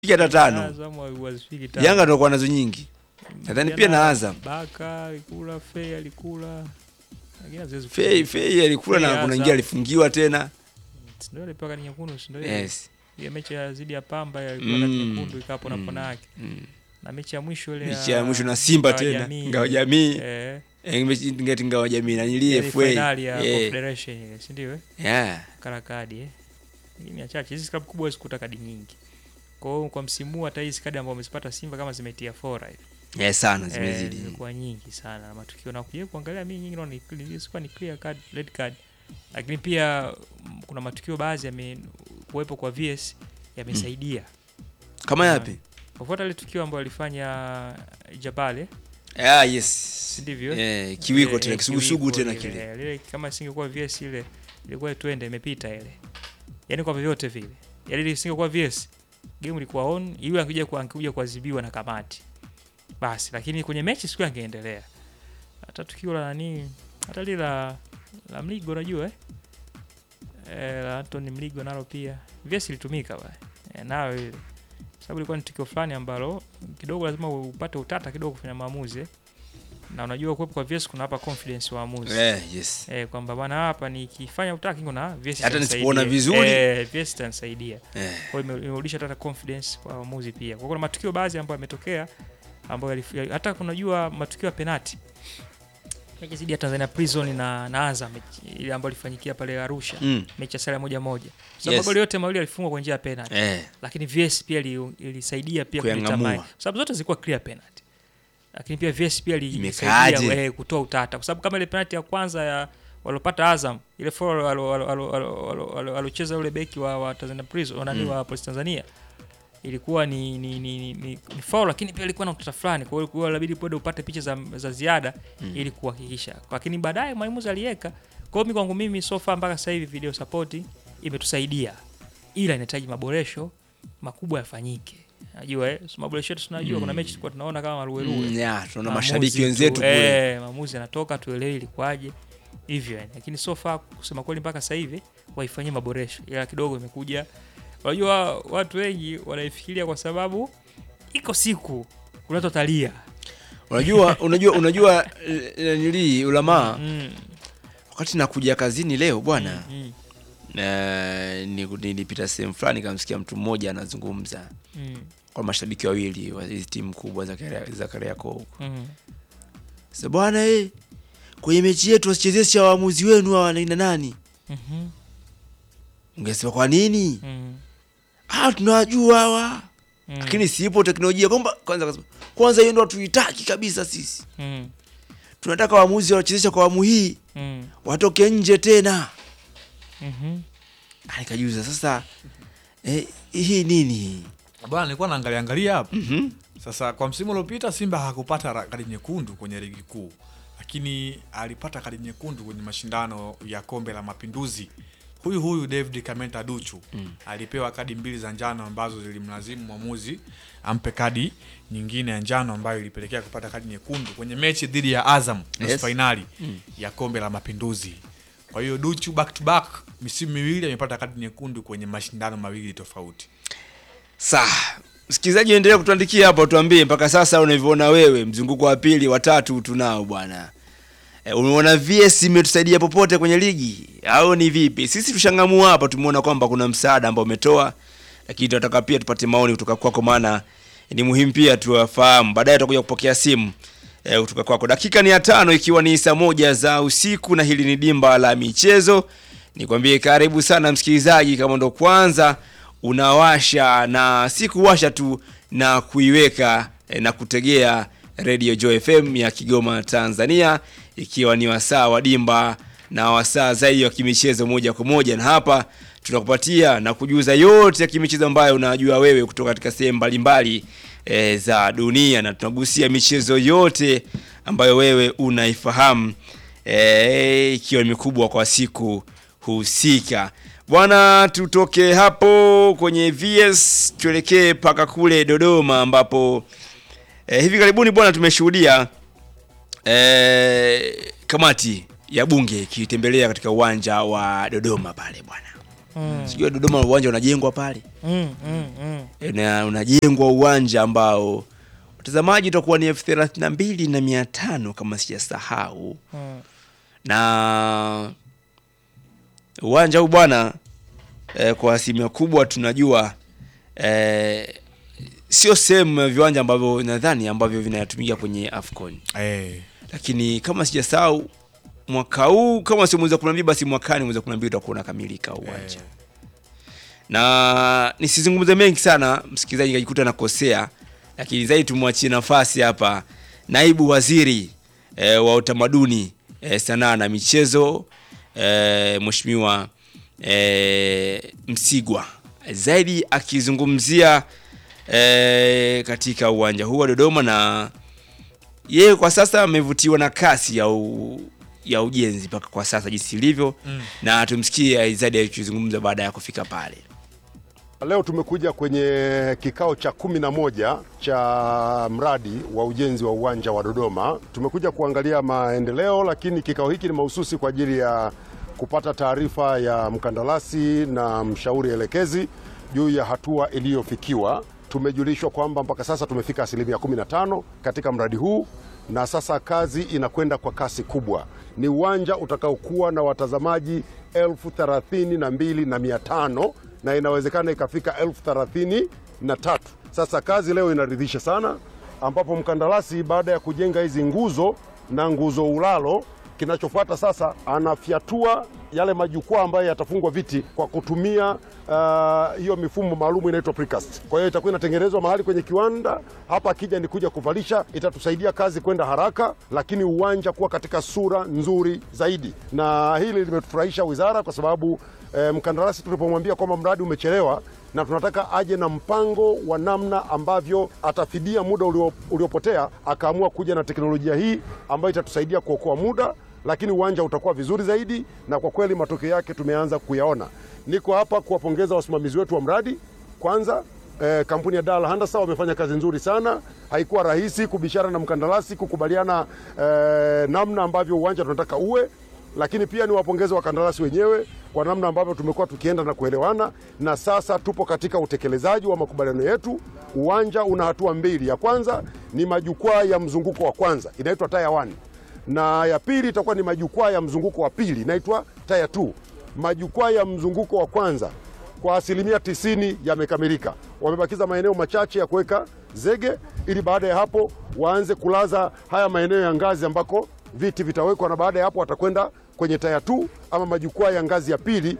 Fiki hata tano. Azam hawazifiki tano. Yanga ndio kwa nazo nyingi. Nadhani pia na Azam. Baka alikula, Fei alikula. Lakini haziwezi Fei kufunga. Fei alikula Fei na kuna Azam. ingia alifungiwa tena. Si ndio ile paka ni nyekundu, si ndio ile? Yes. Ile mechi ya zidi ya Pamba ya ilikuwa kati Mm. nyekundu ikapo na Mm. kona yake. Mm. Na mechi ya mwisho ile Mechi ya mwisho na Simba Ngao tena. Jamii. Ngao jamii. Eh, Eh, mechi ngeti ngao jamii na nilie ile FA. finali ya Eh. Confederation ile, si ndio? eh? Yeah. Kala kadi eh. Ni mia chache. Hizi klabu kubwa zikuta kadi nyingi. Kwa hiyo kwa msimu huu hata hizi kadi ambazo wamezipata Simba kama zimetia fora hivi. Yeah, sana Eh, zimezidi. zimekuwa nyingi sana na matukio na kuja kuangalia mimi nyingi naona ni- ni sikuwa ni clear card red card lakini pia mm, kuna matukio baadhi yame kuwepo kwa VS yamesaidia Kama yapi? kufuata ile tukio ambayo alifanya Jabale Ah, yes. si ndivyo Eh, kiwiko Eh, tena eh, kisugusugu kiwiko tena ile, kile. eh, lile kama isingekuwa VS ile ilikuwa twende imepita ile yani kwa vyovyote vile yani ile isingekuwa VS game ilikuwa on yule angekuja kwa angekuja kuadhibiwa na kamati basi lakini kwenye mechi siku angeendelea hata tukio la nani hata lile la la Mligo unajua eh eh la Anthony Mligo nalo pia VS ilitumika bwana eh, nayo ile sababu ilikuwa ni tukio fulani ambalo kidogo lazima upate utata kidogo kufanya maamuzi eh. na unajua kuwepo kwa VS kuna hapa confidence waamuzi Eh, yes. eh, kwamba bwana hapa nikifanya utaki kuna VS Hata itanisaidia. nisipoona vizuri. eh, VS itanisaidia Eh. kwa hiyo ime- imerudisha hata confidence kwa waamuzi pia. Kwa hiyo kuna matukio baadhi ambayo yametokea ambayo yalif- ya- hata kunajua matukio ya penati mechi zidi ya Tanzania Prison na, na Azam mechi ile ambayo ilifanyikia pale Arusha Mm. mechi ya sare moja moja. Sababu Yes. magoli yote mawili yalifungwa kwa njia ya penalty. Eh. Lakini VS pia ili- ilisaidia pia Kuyang'amua. kudetermine. Kwa sababu zote zilikuwa clear penalty. Lakini pia VS pia ili- Imekaaje? ilisaidia eh, kutoa utata kwa sababu kama ile penalty ya kwanza ya walopata Azam ile foul alo- alo- alo- alo- alo- alo- alocheza yule beki wa, wa Tanzania Prison wa nani Mm. wa Police Tanzania ilikuwa ni ni, ni, ni, ni, ni foul lakini pia ilikuwa na utata fulani kwa hiyo ilikuwa inabidi bado upate picha za, za ziada Mm. ili kuhakikisha lakini baadaye mwalimu aliweka kwa hiyo mimi kwangu mimi so far mpaka sasa hivi video support imetusaidia ila inahitaji maboresho makubwa yafanyike najua eh, so maboresho yetu tunajua kuna Mm. mechi tulikuwa tunaona kama maruweruwe Mm, yeah, tunaona Maamuzi mashabiki tu, wenzetu kule. eh, maamuzi yanatoka tuelewi ilikuwaje hivyo yani lakini so far kusema kweli mpaka sasa hivi waifanyie maboresho ila kidogo imekuja unajua watu wengi wanaifikiria kwa sababu iko siku kunatotalia Unajua, unajua, unajua eh, nili ulamaa mm, wakati nakuja kazini leo bwana mm, eh, ni- nilipita sehemu fulani nikamsikia mtu mmoja anazungumza mm, kwa mashabiki wawili wa hizi timu kubwa za Karea- za Kariakoo huko. mm, Sasa bwana eh, kwenye mechi yetu wasichezesha waamuzi wenu hawa na nani? mhm, Ungesema kwa nini? mm, Ah, tunawajua hawa. mm, Lakini sipo teknolojia kwamba kwanza akasema, kwanza hiyo ndo hatuitaki kabisa sisi. mm, Tunataka waamuzi wanachezesha kwa awamu hii mm, watoke nje tena. mhm. Ah, Nikajiuliza sasa eh, hii nini hii? bwana nilikuwa naangalia angalia hapa Mhm. sasa kwa msimu uliopita simba hakupata ra- kadi nyekundu kwenye ligi kuu lakini alipata kadi nyekundu kwenye mashindano ya kombe la mapinduzi huyu huyu david kamenta duchu mm. alipewa kadi mbili za njano ambazo zilimlazimu mwamuzi ampe kadi nyingine ya njano ambayo ilipelekea kupata kadi nyekundu kwenye mechi dhidi ya azam nusu Yes. fainali ya kombe la mapinduzi kwa hiyo duchu back to back misimu miwili amepata kadi nyekundu kwenye mashindano mawili tofauti Saa msikilizaji, endelea kutuandikia hapo, tuambie mpaka sasa unavyoona wewe, mzunguko wa pili wa tatu tunao bwana. E, umeona VS imetusaidia popote kwenye ligi au ni vipi? Sisi tushangamua hapa, tumeona kwamba kuna msaada ambao umetoa, lakini tunataka pia tupate maoni kutoka kwako, maana ni muhimu pia tuwafahamu. Baadaye tutakuja kupokea simu e, kutoka kwako. Dakika ni ya tano, ikiwa ni saa moja za usiku, na hili ni dimba la michezo. Nikwambie karibu sana msikilizaji, kama ndo kwanza unawasha na si kuwasha tu na kuiweka eh, na kutegea Radio Joy FM ya Kigoma Tanzania, ikiwa ni wasaa wa dimba na wasaa zaidi wa kimichezo moja kwa moja, na hapa tunakupatia na kujuza yote ya kimichezo ambayo unajua wewe kutoka katika sehemu mbalimbali e, za dunia, na tunagusia michezo yote ambayo wewe unaifahamu e, ikiwa ni mikubwa kwa siku husika. Bwana, tutoke hapo kwenye VS tuelekee mpaka kule Dodoma ambapo eh, hivi karibuni bwana tumeshuhudia eh, kamati ya bunge ikitembelea katika uwanja wa Dodoma pale bwana Mm. sijui Dodoma uwanja unajengwa pale Mm, mm, mm. na unajengwa uwanja ambao watazamaji utakuwa ni elfu thelathini na mbili na mia tano kama sijasahau Mm. na uwanja huu bwana eh, kwa asilimia kubwa tunajua eh, sio sehemu ya viwanja ambavyo nadhani ambavyo vinatumika kwenye AFCON, Eh, lakini kama sijasahau mwaka huu kama sio mwezi wa kumi na mbili basi mwakani mwezi wa kumi na mbili utakuwa unakamilika uwanja eh, na nisizungumze mengi sana msikilizaji kajikuta nakosea lakini zaidi tumwachie nafasi hapa naibu waziri e, wa utamaduni e, sanaa na michezo e, mheshimiwa e, msigwa zaidi akizungumzia e, katika uwanja huu wa dodoma na yeye kwa sasa amevutiwa na kasi ya, u, ya ujenzi mpaka kwa sasa jinsi ilivyo Mm. na tumsikie zaidi akizungumza baada ya kufika pale Leo tumekuja kwenye kikao cha kumi na moja cha mradi wa ujenzi wa uwanja wa Dodoma. Tumekuja kuangalia maendeleo, lakini kikao hiki ni mahususi kwa ajili ya kupata taarifa ya mkandarasi na mshauri elekezi juu ya hatua iliyofikiwa. Tumejulishwa kwamba mpaka sasa tumefika asilimia 15 katika mradi huu na sasa kazi inakwenda kwa kasi kubwa. Ni uwanja utakaokuwa na watazamaji elfu thelathini na mbili na mia tano na inawezekana ikafika elfu thelathini na tatu. Sasa kazi leo inaridhisha sana, ambapo mkandarasi baada ya kujenga hizi nguzo na nguzo ulalo, kinachofuata sasa anafyatua yale majukwaa ambayo yatafungwa viti kwa kutumia ah, hiyo mifumo maalum inaitwa precast. Kwa hiyo itakuwa inatengenezwa mahali kwenye kiwanda hapa, akija ni kuja kuvalisha, itatusaidia kazi kwenda haraka, lakini uwanja kuwa katika sura nzuri zaidi, na hili limetufurahisha wizara kwa sababu eh, mkandarasi tulipomwambia kwamba mradi umechelewa na tunataka aje na mpango wa namna ambavyo atafidia muda ulio, uliopotea, akaamua kuja na teknolojia hii ambayo itatusaidia kuokoa muda, lakini uwanja utakuwa vizuri zaidi, na kwa kweli matokeo yake tumeanza kuyaona. Niko hapa kuwapongeza wasimamizi wetu wa mradi kwanza eh, kampuni ya Dal Handasa wamefanya kazi nzuri sana. Haikuwa rahisi kubishana na mkandarasi kukubaliana eh, namna ambavyo uwanja tunataka uwe, lakini pia ni wapongeze wakandarasi wenyewe kwa namna ambavyo tumekuwa tukienda na kuelewana, na sasa tupo katika utekelezaji wa makubaliano yetu. Uwanja una hatua mbili, ya kwanza ni majukwaa ya mzunguko wa kwanza inaitwa taya 1 na ya pili itakuwa ni majukwaa ya mzunguko wa pili inaitwa taya 2. Majukwaa ya mzunguko wa kwanza kwa asilimia tisini yamekamilika. Wamebakiza maeneo machache ya kuweka zege, ili baada ya hapo waanze kulaza haya maeneo ya ngazi ambako viti vitawekwa, na baada ya hapo watakwenda kwenye taya tu ama majukwaa ya ngazi ya pili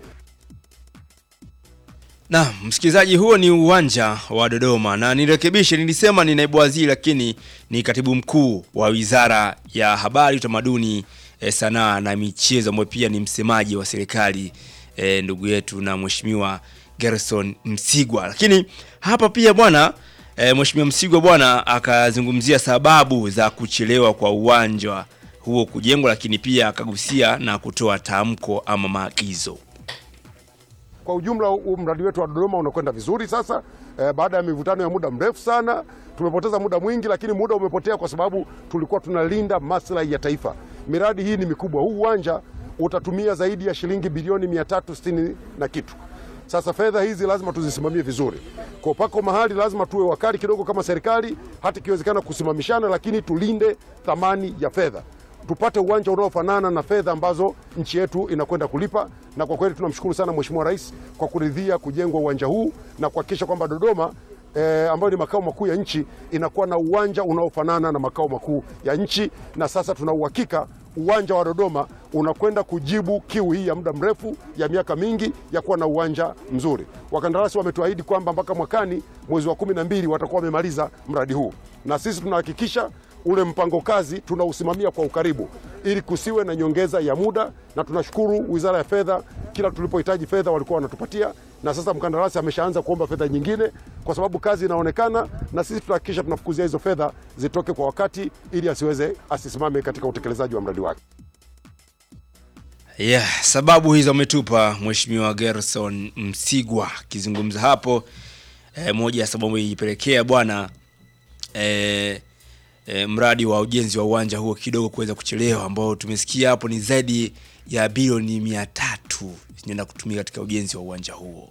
na msikilizaji, huo ni uwanja wa Dodoma, na nirekebishe, nilisema ni naibu waziri, lakini ni katibu mkuu wa wizara ya habari, utamaduni, e, sanaa na michezo, ambaye pia ni msemaji wa serikali e, ndugu yetu na mheshimiwa Gerson Msigwa. Lakini hapa pia bwana e, mheshimiwa Msigwa bwana akazungumzia sababu za kuchelewa kwa uwanja huo kujengwa, lakini pia akagusia na kutoa tamko ama maagizo. Kwa ujumla huu mradi wetu wa Dodoma unakwenda vizuri sasa. Eh, baada ya mivutano ya muda mrefu sana, tumepoteza muda mwingi, lakini muda umepotea kwa sababu tulikuwa tunalinda maslahi ya taifa. Miradi hii ni mikubwa. Huu uwanja utatumia zaidi ya shilingi bilioni 360 na kitu. Sasa fedha hizi lazima tuzisimamie vizuri. Kwa pako mahali lazima tuwe wakali kidogo kama serikali, hata ikiwezekana kusimamishana, lakini tulinde thamani ya fedha tupate uwanja unaofanana na fedha ambazo nchi yetu inakwenda kulipa. Na kwa kweli tunamshukuru sana Mheshimiwa Rais kwa kuridhia kujengwa uwanja huu na kuhakikisha kwamba Dodoma eh, ambayo ni makao makuu ya nchi inakuwa na uwanja unaofanana na makao makuu ya nchi, na sasa tuna uhakika uwanja wa Dodoma unakwenda kujibu kiu hii ya muda mrefu ya miaka mingi ya kuwa na uwanja mzuri. Wakandarasi wametuahidi kwamba mpaka mwakani mwezi wa kumi na mbili watakuwa wamemaliza mradi huu, na sisi tunahakikisha ule mpango kazi tunausimamia kwa ukaribu ili kusiwe na nyongeza ya muda, na tunashukuru Wizara ya Fedha, kila tulipohitaji fedha walikuwa wanatupatia, na sasa mkandarasi ameshaanza kuomba fedha nyingine, kwa sababu kazi inaonekana, na sisi tutahakikisha tunafukuzia hizo fedha zitoke kwa wakati, ili asiweze asisimame katika utekelezaji wa mradi wake. Yeah, sababu hizo ametupa Mheshimiwa Gerson Msigwa akizungumza hapo. E, moja ya sababu ilipelekea bwana e, e, mradi wa ujenzi wa uwanja huo kidogo kuweza kuchelewa, ambao tumesikia hapo ni zaidi ya bilioni mia tatu zinaenda kutumika katika ujenzi wa uwanja huo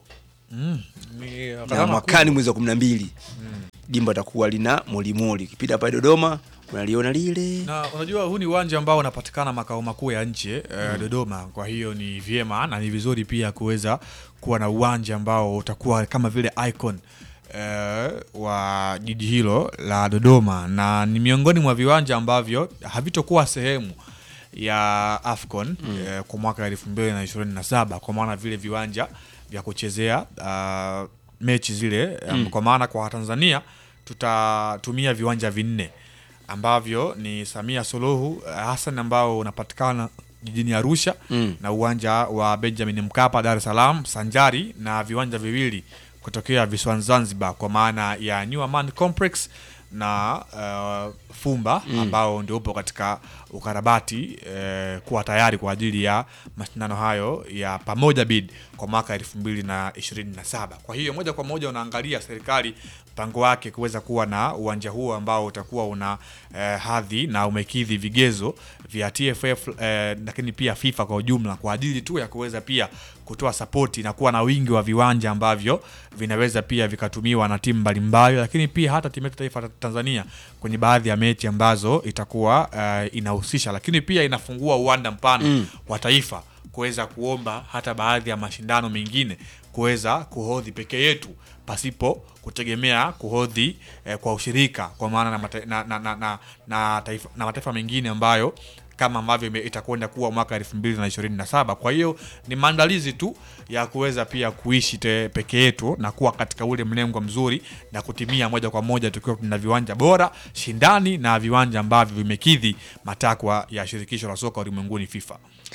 Ni na gharama mwakani mwezi wa kumi na mbili dimba atakuwa lina molimoli ukipita pale dodoma unaliona lile na unajua huu ni uwanja ambao unapatikana makao makuu ya nchi eh, Dodoma. Kwa hiyo ni vyema na ni vizuri pia kuweza kuwa na uwanja ambao utakuwa kama vile icon eh, wa jiji hilo la Dodoma, na ni miongoni mwa viwanja ambavyo havitokuwa sehemu ya AFCON eh, kwa mwaka elfu mbili na ishirini na saba kwa maana vile viwanja vya kuchezea ah, mechi zile um, kwa maana kwa Tanzania tutatumia viwanja vinne ambavyo ni Samia Suluhu eh, Hassan ambao unapatikana jijini Arusha Mm. na uwanja wa Benjamin Mkapa Dar es Salaam sanjari na viwanja viwili kutokea visiwani Zanzibar kwa maana ya New Aman Complex na uh, Fumba ambao ndio upo katika ukarabati eh, kuwa tayari kwa ajili ya mashindano hayo ya pamoja bid kwa mwaka elfu mbili na ishirini na saba. Kwa hiyo moja kwa moja unaangalia serikali mpango wake kuweza kuwa na uwanja huo ambao utakuwa una eh, hadhi na umekidhi vigezo vya TFF eh, lakini pia FIFA kwa ujumla kwa ajili tu ya kuweza pia kutoa sapoti na kuwa na wingi wa viwanja ambavyo vinaweza pia vikatumiwa na timu mbalimbali, lakini pia hata timu yetu taifa la Tanzania kwenye baadhi ya mechi ambazo itakuwa eh, inahusisha, lakini pia inafungua uwanda mpana wa taifa kuweza kuomba hata baadhi ya mashindano mengine kuweza kuhodhi peke yetu pasipo kutegemea kuhodhi eh, kwa ushirika kwa maana na, mata, na, na, na, na, na, taifa, na mataifa mengine ambayo kama ambavyo ime- itakwenda kuwa mwaka elfu mbili na ishirini na saba. Kwa hiyo ni maandalizi tu ya kuweza pia kuishi te peke yetu na kuwa katika ule mlengo mzuri na kutimia moja kwa moja tukiwa tuna viwanja bora shindani na viwanja ambavyo vimekidhi matakwa ya shirikisho la soka ulimwenguni FIFA.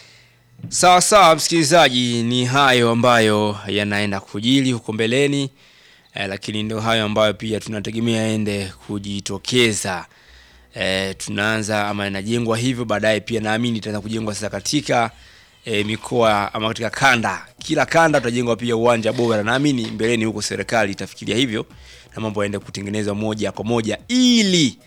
Sawa sawa, msikilizaji, ni hayo ambayo yanaenda kujili huko mbeleni eh, lakini ndio hayo ambayo pia tunategemea yaende kujitokeza. Eh, tunaanza ama inajengwa hivyo, baadaye pia naamini itaanza kujengwa sasa katika eh, mikoa ama katika kanda, kila kanda utajengwa pia uwanja bora. Naamini mbeleni huko serikali itafikiria hivyo na mambo yaende kutengenezwa moja kwa moja ili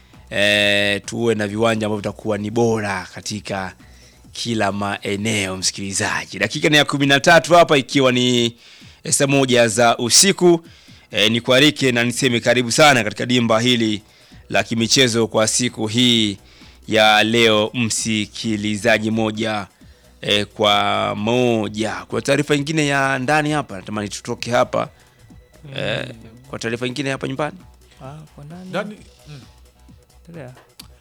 eh, tuwe na viwanja ambavyo vitakuwa ni bora katika kila maeneo. Msikilizaji, dakika ni ya kumi na tatu hapa ikiwa ni saa moja za usiku. E, ni kuarike na niseme karibu sana katika dimba hili la kimichezo kwa siku hii ya leo, msikilizaji moja e, kwa moja. Kwa taarifa nyingine ya ndani hapa, natamani tutoke hapa e, kwa taarifa nyingine hapa nyumbani. Ah, kwa ndani. Ndani, mm. Endelea.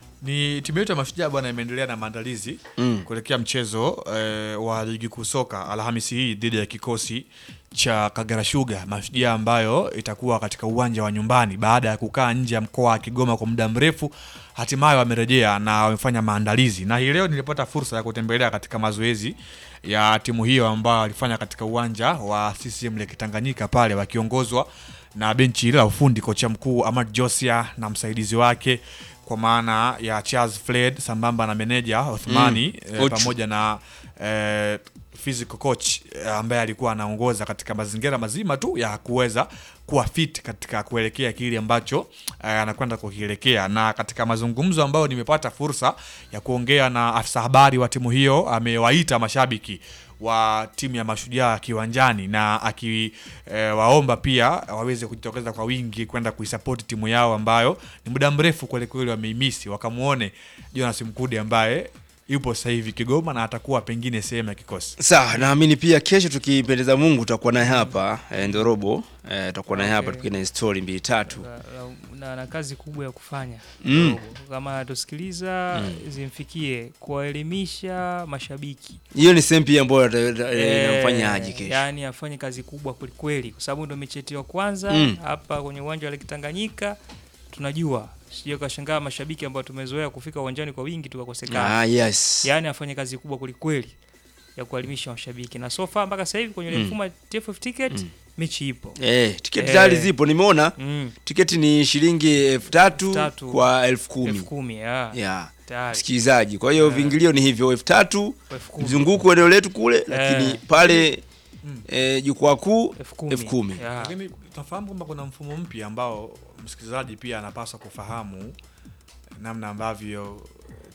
ni timu yetu ya Mashujaa bwana imeendelea na maandalizi Mm. kuelekea mchezo eh, wa ligi kuu soka Alhamisi hii dhidi ya kikosi cha Kagera Sugar Mashujaa, ambayo itakuwa katika uwanja wa nyumbani baada ya kukaa nje ya mkoa wa Kigoma kwa muda mrefu. Hatimaye wamerejea na wamefanya maandalizi, na hii leo nilipata fursa ya kutembelea katika mazoezi ya timu hiyo ambayo walifanya katika uwanja wa CCM Lake Tanganyika pale wakiongozwa na benchi hili la ufundi, kocha mkuu Ahmad Josia na msaidizi wake kwa maana ya Charles Fled sambamba na meneja Othmani Mm, eh, coach. pamoja na eh, physical coach eh, ambaye alikuwa anaongoza katika mazingira mazima tu ya kuweza kuwa fit katika kuelekea kile ambacho eh, anakwenda kukielekea. Na katika mazungumzo ambayo nimepata fursa ya kuongea na afisa habari wa timu hiyo, amewaita mashabiki wa timu ya Mashujaa kiwanjani na akiwaomba pia waweze kujitokeza kwa wingi kwenda kuisapoti timu yao ambayo ni muda mrefu kwelikweli wameimisi, wakamwone Jonas Mkude ambaye yupo sasa hivi Kigoma na atakuwa pengine sehemu ya kikosi. Sawa, naamini pia kesho tukipendeza Mungu tutakuwa naye hapa e, Ndorobo e, tutakuwa naye hapa Okay. tukiwa na story mbili tatu. Na, na, na, na kazi kubwa ya kufanya Mm. kidogo. kama anatusikiliza zimfikie kuwaelimisha mashabiki Hiyo ni sehemu pia ambayo ata- ata- Eh, inamfanya aje kesho. yaani afanye kazi kubwa kwelikweli kwa sababu ndo mechi yetu ya kwanza Mm. hapa kwenye uwanja wa Lake Tanganyika tunajua sije kashangaa mashabiki ambao tumezoea kufika uwanjani kwa wingi tukakosekana Ah, yes. yaani afanye kazi kubwa kwelikweli ya kuelimisha mashabiki na so far mpaka sasa hivi kwenye Mm. mfumo wa TFF ticket mechi ipo Eh, tiketi Eh. tayari zipo nimeona. mm. Tiketi ni shilingi elfu tatu Elfu tatu. kwa elfu elfu kumi. kumi ya Yeah. tayari Msikilizaji, kwa hiyo Eh. viingilio ni hivyo elfu tatu elfu kumi. mzunguko eneo letu kule, lakini pale Mm. eh, jukwaa kuu elfu kumi. elfu kumi. Ya. Lakini tunafahamu kwamba kuna mfumo mpya ambao msikilizaji pia anapaswa kufahamu namna ambavyo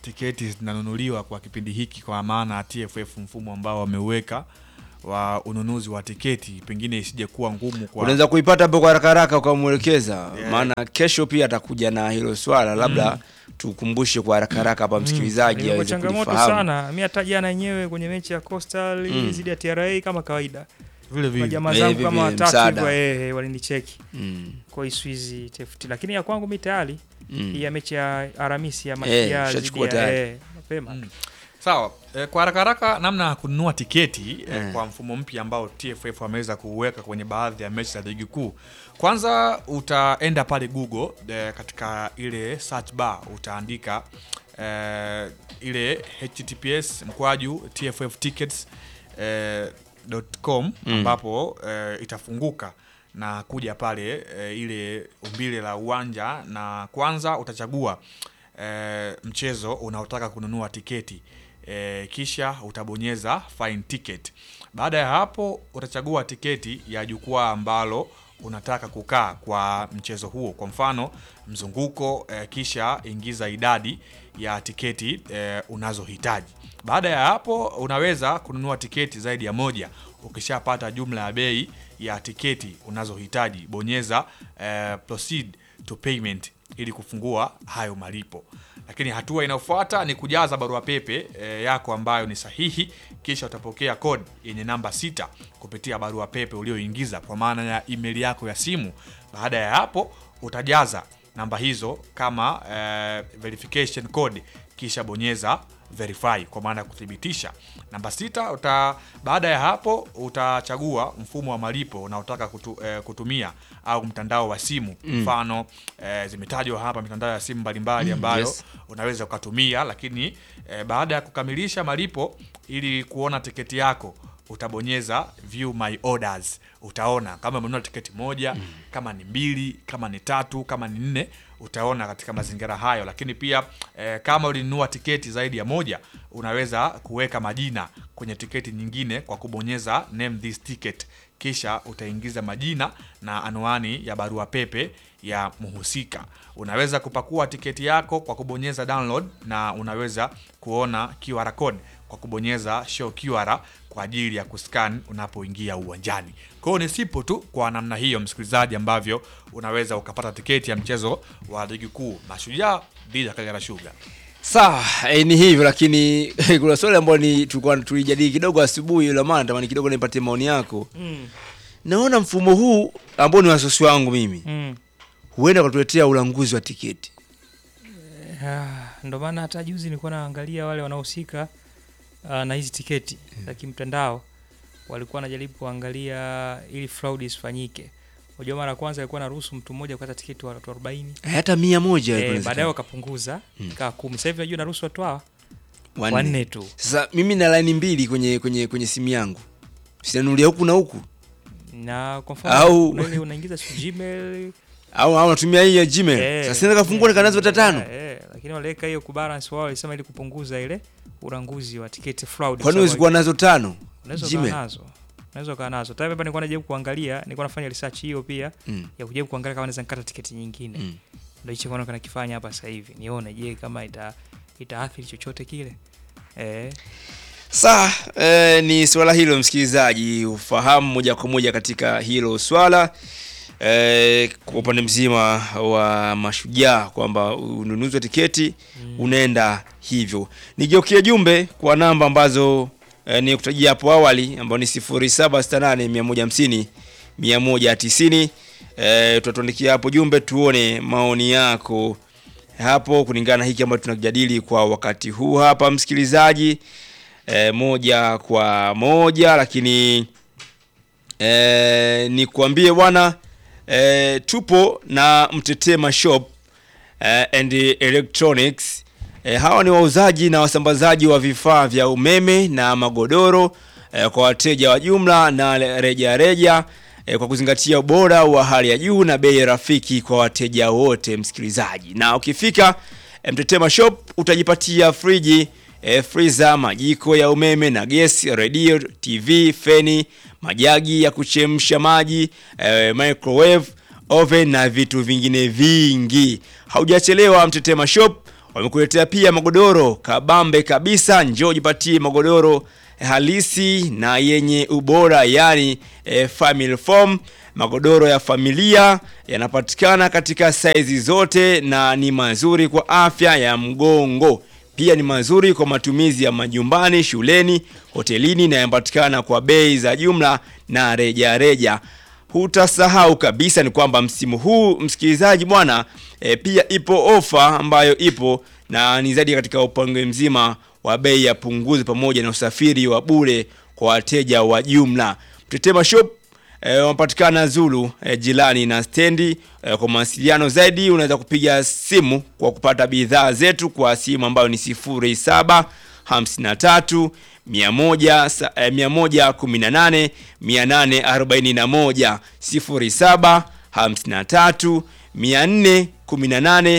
tiketi zinanunuliwa kwa kipindi hiki, kwa maana ya TFF mfumo ambao wameuweka wa ununuzi wa tiketi, pengine isije kuwa ngumu kwa unaweza kuipata hapo kwa haraka haraka ukamwelekeza Yeah. maana kesho pia atakuja na hilo swala labda tukumbushe kwa haraka haraka hapa msikilizaji Ilikuwa aweze changamoto kulifahamu sana. Mi hata jana yenyewe kwenye mechi ya Coastal Mm. dhidi ya TRA kama kawaida, vile vile majamaa Eh, zangu vile kama vile, watatu msaada. hivyo eh, walinicheki Mm, kwa Iswizi TFT, lakini ya kwangu mi tayari mm. hii ya mechi ya Aramisi ya Mashujaa dhidi ushachukua ya tayari. eh, mapema Mm. Sawa. E, kwa haraka haraka namna ya kununua tiketi e, Eh. kwa mfumo mpya ambao TFF wameweza kuuweka kwenye baadhi ya mechi za ligi kuu. Kwanza utaenda pale Google e, katika ile search bar utaandika e, ile https mkwaju TFF tickets e, .com ambapo e, itafunguka na kuja pale e, ile umbile la uwanja na kwanza utachagua e, mchezo unaotaka kununua tiketi e, kisha utabonyeza find ticket. Baada ya hapo utachagua tiketi ya jukwaa ambalo unataka kukaa kwa mchezo huo, kwa mfano mzunguko e, kisha ingiza idadi ya tiketi e, unazohitaji. Baada ya hapo unaweza kununua tiketi zaidi ya moja. Ukishapata jumla ya bei ya tiketi unazohitaji, bonyeza eh, proceed to payment ili kufungua hayo malipo. Lakini hatua inayofuata ni kujaza barua pepe eh, yako ambayo ni sahihi, kisha utapokea code yenye namba sita kupitia barua pepe ulioingiza kwa maana ya email yako ya simu. Baada ya hapo utajaza namba hizo kama eh, verification code kisha bonyeza verify kwa maana ya kuthibitisha. Namba sita uta, baada ya hapo utachagua mfumo wa malipo unaotaka kutu, eh, kutumia au mtandao wa simu mfano eh, zimetajwa hapa mitandao ya simu mbalimbali ambayo yes. unaweza ukatumia, lakini eh, baada ya kukamilisha malipo ili kuona tiketi yako utabonyeza view my orders. Utaona kama umenunua tiketi moja, kama ni mbili, kama ni tatu, kama ni nne, utaona katika mazingira hayo. Lakini pia eh, kama ulinunua tiketi zaidi ya moja, unaweza kuweka majina kwenye tiketi nyingine kwa kubonyeza name this ticket, kisha utaingiza majina na anwani ya barua pepe ya mhusika. Unaweza kupakua tiketi yako kwa kubonyeza download na unaweza kuona QR code kwa kubonyeza show QR kwa ajili ya kuscan unapoingia uwanjani. Kwa hiyo ni sipo tu kwa namna hiyo, msikilizaji, ambavyo unaweza ukapata tiketi ya mchezo wa ligi kuu Mashujaa dhidi ya Kagera Sugar. sawa eh, ni hivyo lakini kuna swali ambayo ni tulikuwa tulijadili kidogo asubuhi ile maana natamani kidogo nipatie maoni yako mm. naona mfumo huu ambao ni wasiwasi wangu mimi Mm. huenda ukatuletea ulanguzi wa tiketi Ah, ndo maana hata juzi nilikuwa naangalia wale wanaohusika uh, na hizi tiketi za kimtandao walikuwa wanajaribu kuangalia ili fraud isifanyike. Unajua mara ya kwanza alikuwa naruhusu mtu mmoja kupata tiketi watu 40. Eh, hata mia moja Eh, inawezekana. baadaye wakapunguza ikawa kumi. Sasa hivi najua naruhusu watu hawa Wanne. wanne tu. sasa mimi na laini mbili kwenye kwenye kwenye simu yangu sinanulia huku na huku Na kwa mfano Au- kuna ile unaingiza si Gmail au au natumia hii ya Gmail eh, sasa naweza kafungua nikanazo hata tano eh, eh, lakini waliweka hiyo kubalance wao walisema ili kupunguza ile uranguzi wa tiketi fraud. kwani kwa huwezi kuwa nazo tano unaweza ukawa Gmail nazo unaweza ukawa nazo tayari hapa nilikuwa najaribu kuangalia nilikuwa nafanya research hiyo pia Mm. ya kujaribu kuangalia kama naweza nikata tiketi nyingine Mm. ndio hicho kwa nakifanya hapa sasa hivi nione je kama ita itaathiri chochote kile eh Saa eh, ni swala hilo msikilizaji, ufahamu moja kwa moja katika hilo swala eh, kwa upande mzima wa Mashujaa kwamba ununuzi wa tiketi unaenda hivyo. Nigeukie jumbe kwa namba ambazo eh, ni kutajia hapo awali ambao ni 0768 150 190. Eh, tutatuandikia hapo jumbe tuone maoni yako hapo kulingana na hiki ambacho tunakijadili kwa wakati huu hapa msikilizaji e, moja kwa moja lakini e, nikuambie bwana e, tupo na Mtetema Shop e, and Electronics e, hawa ni wauzaji na wasambazaji wa vifaa vya umeme na magodoro e, kwa wateja wa jumla na reja reja e, kwa kuzingatia ubora wa hali ya juu na bei rafiki kwa wateja wote msikilizaji na ukifika e, Mtetema Shop utajipatia friji e, freezer, majiko ya umeme na gesi, redio, TV, feni, majagi ya kuchemsha maji, e, microwave, oven na vitu vingine vingi. Haujachelewa, Mtetema Shop Wamekuletea pia magodoro kabambe kabisa. Njoo jipatie magodoro halisi na yenye ubora, yani eh, family foam. Magodoro ya familia yanapatikana katika saizi zote na ni mazuri kwa afya ya mgongo. Pia ni mazuri kwa matumizi ya majumbani, shuleni, hotelini na yanapatikana kwa bei za jumla na reja reja. Hutasahau kabisa ni kwamba msimu huu msikilizaji bwana, e, pia ipo ofa ambayo ipo na ni zaidi katika upango mzima wa bei ya punguzo pamoja na usafiri wa bure kwa wateja wa jumla. Mtetema Shop e, wanapatikana Zulu e, jirani na stendi. E, kwa mawasiliano zaidi unaweza kupiga simu kwa kupata bidhaa zetu kwa simu ambayo ni 07 53 100 sa- eh, 118 841 07 53 418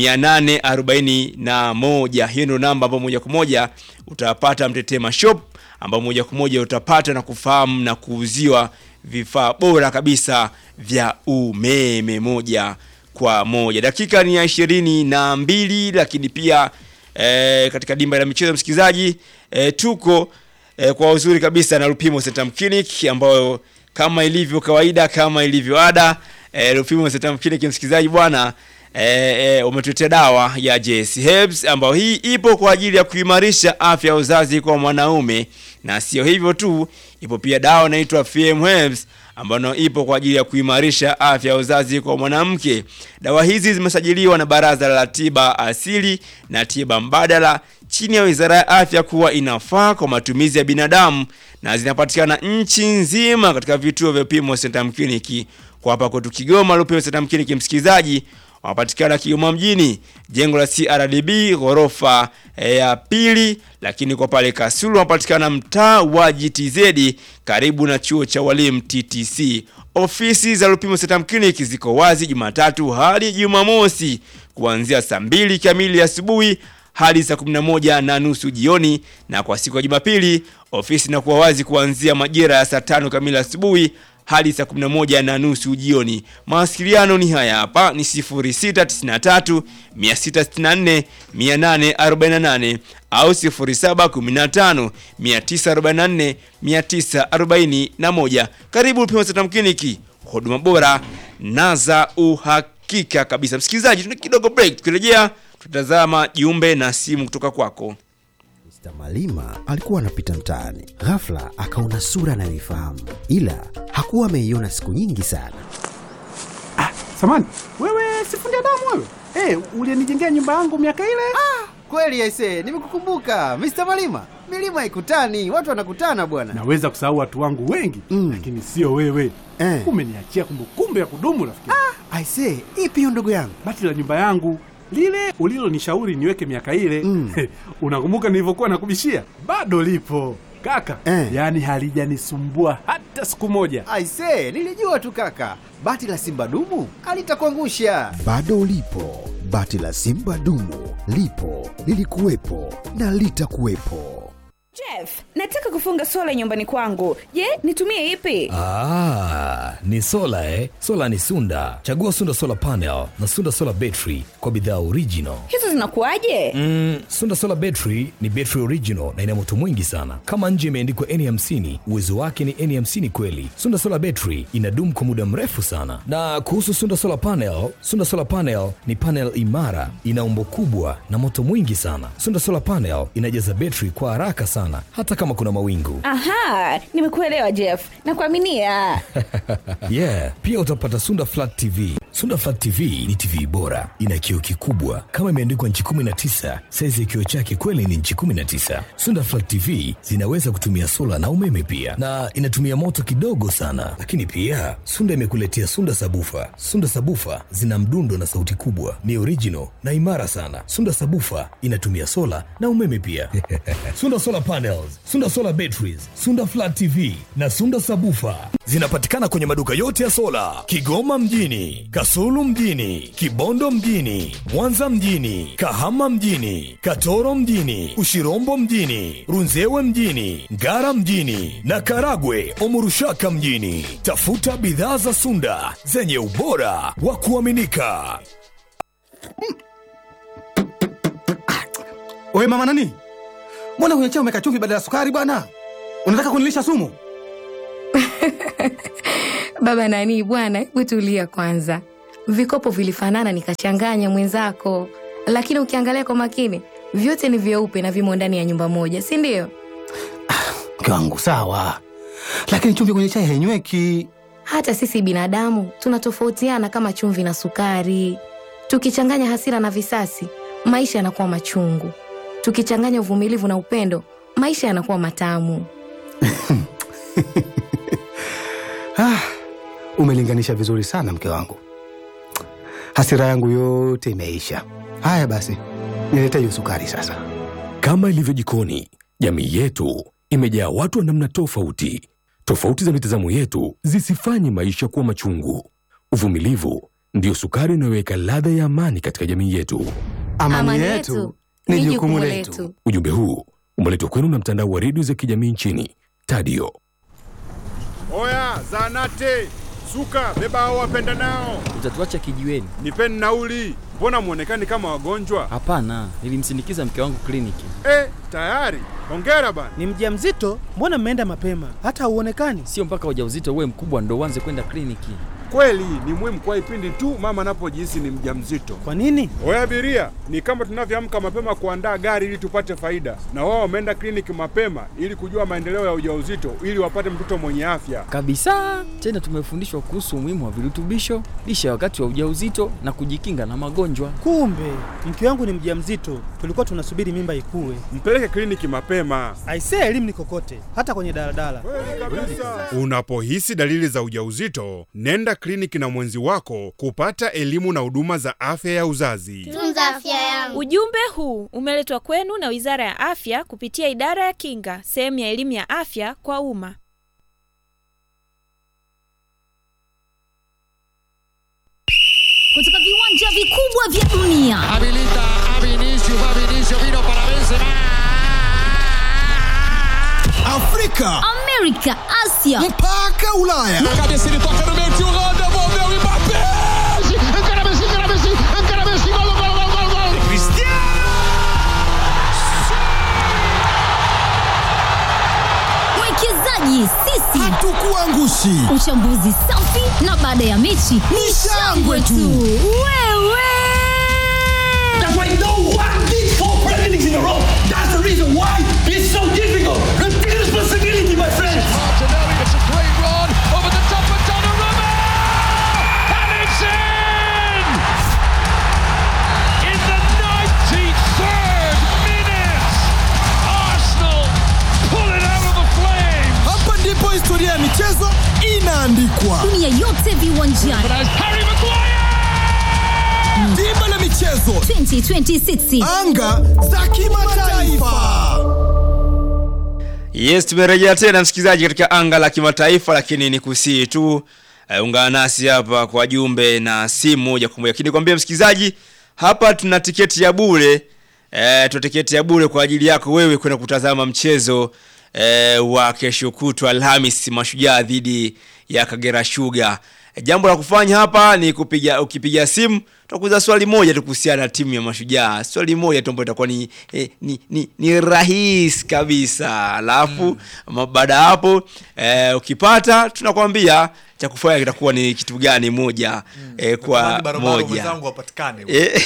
841. Hiyo ndio namba ambayo moja kwa moja utapata Mtetema Shop, ambao moja kwa moja utapata na kufahamu na kuuziwa vifaa bora kabisa vya umeme moja kwa moja. Dakika ni ya ishirini na mbili, lakini pia eh, katika dimba la michezo msikilizaji, eh, tuko eh, kwa uzuri kabisa na Lupimo Centrum Clinic ambayo kama ilivyo kawaida, kama ilivyo ada, eh, Lupimo Centrum Clinic msikilizaji bwana eh, eh, umetuletea dawa ya JS Herbs ambayo hii ipo kwa ajili ya kuimarisha afya ya uzazi kwa mwanaume, na sio hivyo tu, ipo pia dawa inaitwa FM Herbs ambayo ipo kwa ajili ya kuimarisha afya ya uzazi kwa mwanamke. Dawa hizi zimesajiliwa na Baraza la Tiba Asili na Tiba Mbadala chini ya Wizara ya Afya kuwa inafaa kwa matumizi ya binadamu na zinapatikana nchi nzima katika vituo vya Lupimo Centrum Clinic. Kwa hapa kwetu Kigoma, Lupimo Centrum Clinic msikilizaji wanapatikana Kigoma mjini, jengo la CRDB ghorofa eh, ya pili, lakini kwa pale Kasulu wanapatikana mtaa wa GTZ karibu na chuo cha walimu TTC. Ofisi za Lupimo Centrum Clinic ziko wazi Jumatatu hadi Jumamosi kuanzia saa mbili kamili asubuhi hadi saa 11 na nusu jioni, na kwa siku ya Jumapili ofisi inakuwa wazi kuanzia majira ya saa tano kamili asubuhi hadi saa 11 na nusu jioni. Mawasiliano ni haya hapa ni 0693 664 848 au 0715 944 941. Karibu Lupimo Centrum Clinic, huduma bora na za uhakika kabisa. Msikilizaji, tuna kidogo break, tukirejea tutazama jumbe na simu kutoka kwako. Mr. Malima alikuwa anapita mtaani, ghafla akaona sura anayoifahamu, ila hakuwa ameiona siku nyingi sana. Samani, wewe sifundi damu wewe? Eh, ulinijengea nyumba yangu miaka ile? Kweli aise, nimekukumbuka Mr. Malima. Milima haikutani, watu wanakutana bwana. Naweza kusahau watu wangu wengi Mm. lakini sio wewe. Eh. Umeniachia kumbukumbu ya kudumu rafiki. Aise, ipi hiyo ndugu yangu? Bati la nyumba yangu lile ulilonishauri niweke miaka ile Mm. unakumbuka nilivyokuwa nakubishia? Bado lipo kaka, Eh. yaani halijanisumbua hata siku moja. Aise, nilijua tu kaka. Bati la Simba dumu alitakuangusha. Bado lipo bati la Simba dumu, lipo lilikuwepo na litakuwepo. Jeff, nataka kufunga sola nyumbani kwangu. Je, nitumie ipi? Ah, ni sola eh? Sola ni Sunda. Chagua Sunda Solar Panel na Sunda Solar Battery kwa bidhaa original. Hizo zinakuwaje? Mm, Sunda Solar Battery ni battery original na ina moto mwingi sana. Kama nje imeandikwa N50, uwezo wake ni N50 kweli. Sunda Solar Battery inadumu kwa muda mrefu sana. Na kuhusu Sunda Solar Panel, Sunda Solar Panel ni panel imara, ina umbo kubwa na moto mwingi sana. Sunda Solar Panel inajaza battery kwa haraka sana hata kama kuna mawingu. Aha, nimekuelewa Jeff. Nakuaminia. yeah pia utapata sunda flat tv sunda flat tv ni tv bora ina kioo kikubwa kama imeandikwa nchi 19 saizi ya kioo chake kweli ni nchi 19 sunda flat tv zinaweza kutumia sola na umeme pia na inatumia moto kidogo sana lakini pia sunda imekuletea sunda sabufa sunda sabufa zina mdundo na sauti kubwa ni original na imara sana sunda sabufa inatumia sola na umeme pia sunda solar panels sunda solar batteries sunda flat tv na sunda sabufa zinapatikana kwenye maduka yote ya sola kigoma mjini kasulu mjini kibondo mjini mwanza mjini kahama mjini katoro mjini ushirombo mjini runzewe mjini ngara mjini na karagwe omurushaka mjini tafuta bidhaa za sunda zenye ubora wa kuaminika Wewe mama nani? Mbona kwenye chai umeweka chumvi badala ya sukari bwana? Unataka kunilisha sumu? Baba nani bwana, hebu tulia kwanza. Vikopo vilifanana nikachanganya mwenzako, lakini ukiangalia kwa makini vyote ni vyeupe na vimo ndani ya nyumba moja, si ndio? Mke wangu sawa, lakini chumvi kwenye chai hainyweki. Hata sisi binadamu tunatofautiana kama chumvi na sukari. Tukichanganya hasira na visasi, maisha yanakuwa machungu. Tukichanganya uvumilivu na upendo, maisha yanakuwa matamu. Ah, umelinganisha vizuri sana mke wangu. Hasira yangu yote imeisha. Haya basi, nilete hiyo sukari sasa. Kama ilivyo jikoni, jamii yetu imejaa watu wa namna tofauti. Tofauti za mitazamo yetu zisifanye maisha kuwa machungu. Uvumilivu ndiyo sukari inayoweka ladha ya amani katika jamii yetu. Amani, yetu ni jukumu letu. Ujumbe huu umeletwa kwenu na mtandao wa redio za kijamii nchini Tadio. Oya, zanate suka, beba hao wapenda nao, Utatuacha kijiweni? nipeni nauli. Mbona mwonekani kama wagonjwa? Hapana, nilimsindikiza mke wangu kliniki. Eh, tayari. Hongera bana. Ni mjamzito? Mbona mmeenda mapema? Hata hauonekani. Sio mpaka ujauzito uwe mkubwa ndo uanze kwenda kliniki. Kweli ni muhimu kwa ipindi tu mama anapojihisi ni mjamzito. Kwa nini? Oya abiria, ni kama tunavyoamka mapema kuandaa gari ili tupate faida, na wao wameenda kliniki mapema ili kujua maendeleo ya ujauzito ili wapate mtoto mwenye afya. Kabisa. Tena tumefundishwa kuhusu umuhimu wa virutubisho, lishe wakati wa ujauzito na kujikinga na magonjwa. Kumbe mke wangu ni mjamzito, tulikuwa tunasubiri mimba ikue. Mpeleke kliniki mapema. Aisee, elimu ni kokote, hata kwenye daladala. Unapohisi dalili za ujauzito, nenda kliniki na mwenzi wako kupata elimu na huduma za afya ya uzazi. Tunza afya yangu. Ujumbe huu umeletwa kwenu na Wizara ya Afya kupitia Idara ya Kinga, sehemu ya elimu ya afya kwa umma. kutoka viwanja vikubwa vya dunia Habilita a Vinicius, va Vinicius, vino para Benzema. afrika amerika asia mpaka ulaya na cabeça ele toca no meio tio Rô, devolveu e Mbappé encara Messi encara Messi encara Messi gol gol gol gol gol mwekezaji sisi hatukuangushi uchambuzi safi na baada ya mechi ni shangwe tu wewe That's why no one did four Premier Leagues in a row. That's the reason why it's so difficult. Take responsibility, my friends. Martinelli, it's a great run over the top of Donnarumma, and it's in in the 93rd minute. Arsenal pull it out of the flames. hapa ndipo historia ya michezo inaandikwa dunia yote viwanjani Harry Maguire. dimba la michezo 2026 anga za kimataifa Yes, tumerejea tena msikilizaji katika anga la kimataifa, lakini ni kusii tu uh, ungana nasi hapa kwa jumbe na simu moja kwa moja. Lakini nikwambie msikilizaji, hapa tuna tiketi ya bure eh, tuna tiketi ya bure kwa ajili yako wewe kwenda kutazama mchezo eh, wa kesho kutwa Alhamis, Mashujaa dhidi ya Kagera Sugar. Jambo la kufanya hapa ni kupiga, ukipiga simu tutakuuliza swali moja tu kuhusiana na timu ya Mashujaa, swali moja tu ambayo itakuwa ni, eh, ni, ni, ni rahisi kabisa. Alafu mm. baada ya hapo eh, ukipata tunakwambia cha kufanya kitakuwa ni kitu gani moja mm. eh, kwa Natamani barobaro moja mwenzangu wapatikane. Eh.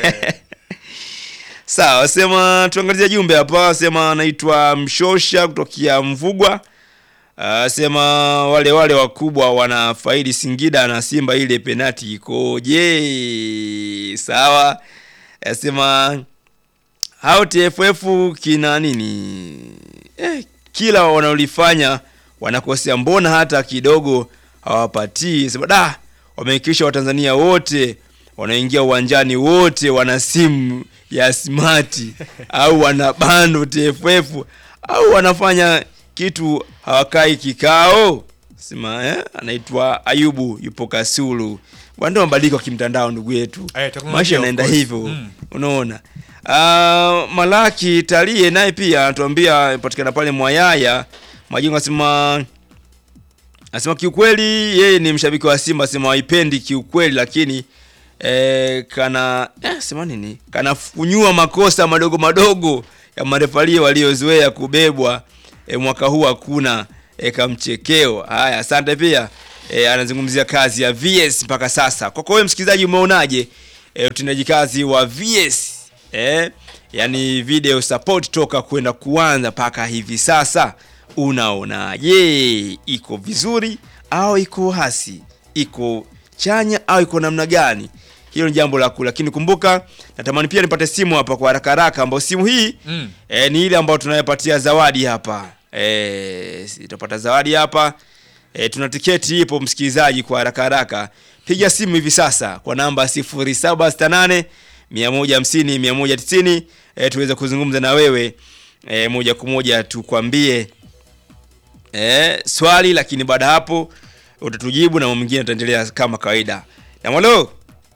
Sawa, sema tuangalie jumbe hapa, sema anaitwa Mshosha kutokea Mvugwa. Uh, sema wale wale wakubwa wanafaidi Singida na Simba, ile penati ikoje? Sawa, sema hao TFF kina nini? Eh, kila wanaolifanya wanakosea, mbona hata kidogo hawapatii? Sema da, wamehakikisha Watanzania wote wanaingia uwanjani wote wana simu ya smart au wana bando TFF au wanafanya kitu hawakai kikao sema eh? anaitwa Ayubu yupo Kasulu bwana ndio mabadiliko ya kimtandao ndugu yetu Eh, teknolojia, maisha of yanaenda course. hivyo Mm. unaona uh, Malaki Talie naye pia anatuambia patikana pale Mwayaya Majengo asema Anasema kiukweli yeye ni mshabiki wa Simba, asema waipendi kiukweli, lakini eh, kana eh, sema nini kana funyua makosa madogo madogo ya marefaria waliozoea kubebwa eh, mwaka huu hakuna eh, kamchekeo haya asante pia eh, anazungumzia kazi ya VS mpaka sasa kwako wewe msikilizaji umeonaje eh, utendaji kazi wa VS eh, yani video support toka kwenda kuanza mpaka hivi sasa unaonaje iko vizuri au iko hasi iko chanya au iko namna gani hilo ni jambo la kuu lakini kumbuka natamani pia nipate simu hapa kwa haraka haraka ambayo simu hii Mm. e, ni ile ambayo tunayopatia zawadi hapa e, tutapata zawadi hapa e, tuna tiketi ipo msikilizaji kwa haraka haraka piga simu hivi sasa kwa namba 0768 150 190 e, tuweze kuzungumza na wewe e, moja kwa moja tukwambie e, swali lakini baada ya hapo utatujibu na mambo mengine ataendelea kama kawaida na halo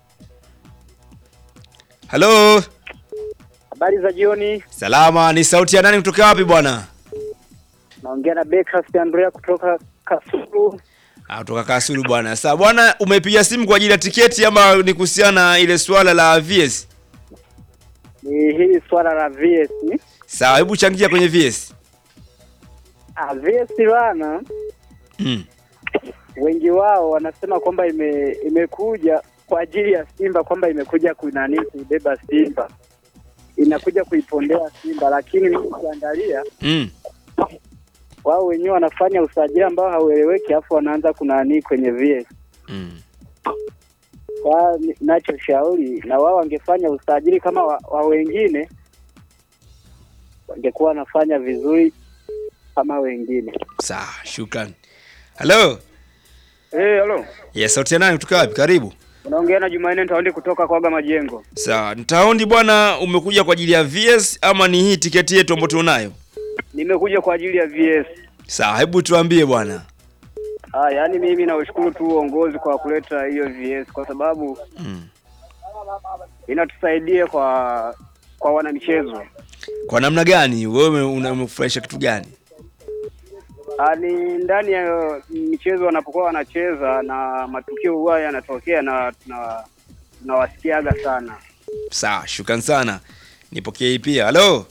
halo Habari za jioni, salama ni sauti ya nani kutoka wapi bwana naongea na Bekas Andrea kutoka Kasulu. Ah, kutoka kasulu bwana sasa bwana umepiga simu kwa ajili ya tiketi ama ni kuhusiana na ile swala la vs Ni hili swala la VS. sawa hebu changia kwenye vs Ah, VS bana, mm. wengi wao wanasema kwamba ime, imekuja kwa ajili ya Simba, kwamba imekuja kunani kuibeba Simba, inakuja kuipondea Simba, lakini mimi ukiangalia Mm. wao wenyewe wanafanya usajili ambao haueleweki, afu wanaanza kunani kwenye VS. Mm. Kwa ni- nachoshauri na wao wangefanya usajili kama wa, wa wengine wangekuwa wanafanya vizuri kama wengine. sawa shukran halo Eh, halo. yes sauti ya nani kutoka wapi karibu Unaongea na Jumanne Ntaundi kutoka Kwaga Majengo. sawa ntaundi bwana umekuja kwa ajili ya vs ama ni hii tiketi yetu ambayo tunayo Nimekuja kwa ajili ya VS. sawa hebu tuambie bwana Ah, yaani mimi naushukuru tu uongozi kwa kuleta hiyo VS kwa sababu mm. inatusaidia kwa kwa wanamichezo. kwa namna gani wewe una- umefurahisha kitu gani Ah, ni ndani ya michezo wanapokuwa wanacheza na matukio huwa yanatokea na tuna tunawasikiaga sana. sawa shukran sana nipokee hii pia halo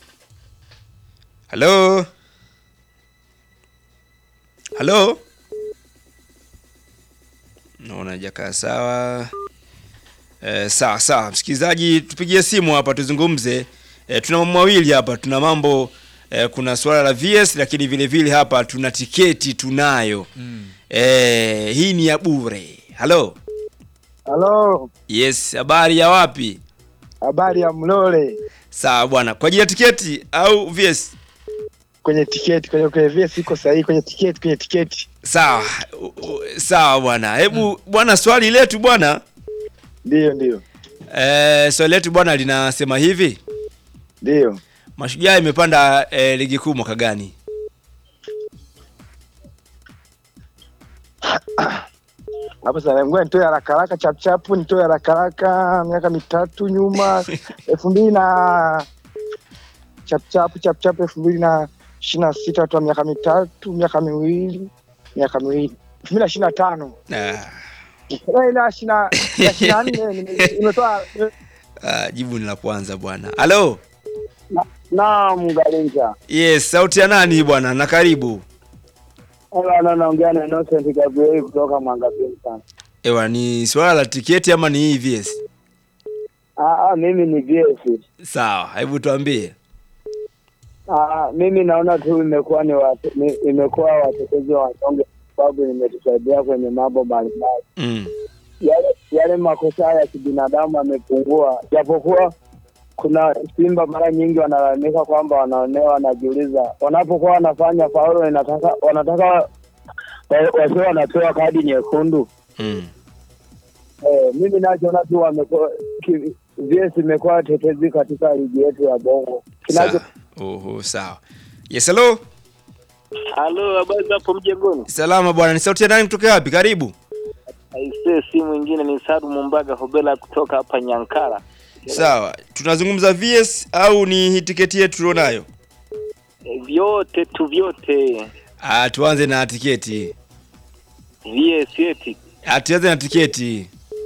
halo halo naona jakaa sawa eh, sawa sawa msikilizaji tupigie simu hapa tuzungumze eh, tuna mambo mawili hapa tuna mambo eh, kuna suala la vs lakini vile vile hapa tuna tiketi tunayo Mm. eh, hii ni ya bure halo Halo, yes habari ya wapi habari ya Mlole sawa bwana kwa ajili ya tiketi au vs kwenye tiketi, kwenye kwenye VS iko sahihi kwenye tiketi, kwenye tiketi. sawa u- u- sawa bwana hebu bwana swali letu bwana ndio ndio eh, swali letu bwana linasema hivi ndio mashujaa imepanda eh, ligi kuu mwaka gani hapo sasa, ngoja nitoe haraka haraka chap chap, nitoe haraka haraka miaka mitatu nyuma, elfu mbili na chap chap chap chap, elfu mbili na ishirini na sita toa miaka mitatu, miaka miwili, miaka miwili, elfu mbili na ishirini na tano ah, Eh, na ishirini na na ishirini na nne nime- nimetoa ah, jibu ni la kwanza bwana halo naam, Galinja yes sauti ya nani bwana na karibu Hello, naongea na Innocent Gabriel kutoka Mwangapini sana. ewa ni swala la tiketi ama ni hii vs Ah, ah, mimi ni VS. sawa hebu tuambie Ah, mimi naona tu imekuwa ni wate, ni, imekuwa watetezi wa wanyonge kwa sababu imetusaidia kwenye mambo mbalimbali. mm. Yale, yale makosa ya kibinadamu yamepungua, japokuwa kuna Simba mara nyingi wanalalamika kwamba wanaonewa, wanajiuliza wanapokuwa wanafanya faulo, inataka wanataka wa- wasiwe wanapewa kadi nyekundu. Mm. Eh, mimi nachoona tu wamekuwa ki- VS imekuwa tetezi katika ligi yetu ya Bongo. Kinacho Sawa. Oho, sawa yes hello Halo, habari za hapo mjengoni? salama bwana ni sauti ya nani kutoka wapi karibu Aisee, si mwingine ni Saru Mumbaga Hobela kutoka hapa Nyankara. sawa tunazungumza vs au ni hii tiketi yetu tulionayo E, vyote tu vyote ah, tuanze na tiketi VS eti ah, tuanze na tiketi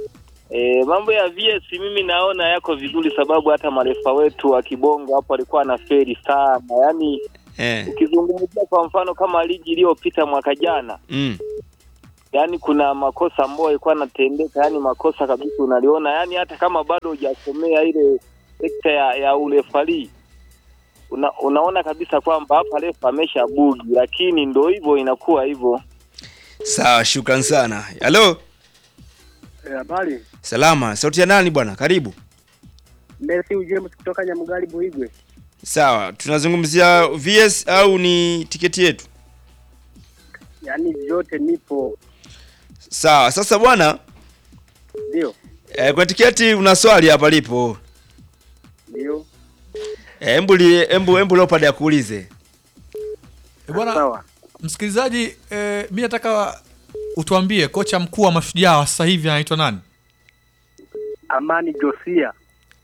E, mambo ya VS mimi naona yako vizuri, sababu hata marefa wetu wa kibongo hapo alikuwa na feri sana. Yaani Eh. ukizungumzia kwa mfano kama ligi iliyopita mwaka jana, Mm. yaani kuna makosa ambayo yalikuwa yanatendeka, yaani makosa kabisa unaliona, yaani hata kama bado hujasomea ile sekta ya, ya urefari una, unaona kabisa kwamba hapa refa amesha bugi, lakini ndo hivyo inakuwa hivyo. Sawa, shukran sana. Halo, Habari, salama. Sauti ya nani bwana? Karibu. Messi James kutoka Nyamugari Buigwe. Sawa, tunazungumzia VS au ni tiketi yetu? Yaani vyote nipo, Sawa, sasa bwana ndio eh, kwa tiketi una swali hapa lipo. ndio. Eh, Embu li- embu embu Leopard akuulize. E bwana msikilizaji, eh, mi nataka utuambie kocha mkuu wa mashujaa wa sasa hivi anaitwa nani? Amani Josia,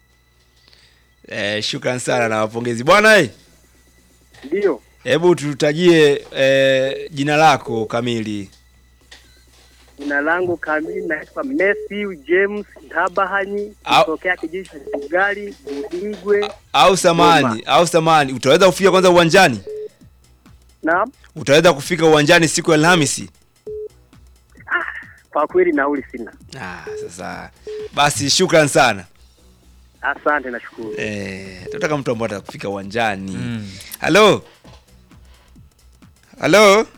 Eh, shukran sana na wapongezi bwana eh. ndio. Hebu tutajie eh, jina lako kamili. Jina langu kamili naitwa Messi James Ntabahanyi Au- kutokea kijiji cha Nyamugari Buigwe. Au samani, au samani, utaweza kufika kwanza uwanjani? Naam, Utaweza kufika uwanjani siku ya Alhamisi? kwa kweli nauli sina. Ah, sasa basi shukran sana. Asante, nashukuru. Eh, tunataka mtu ambaye atakufika uwanjani. Halo. Halo.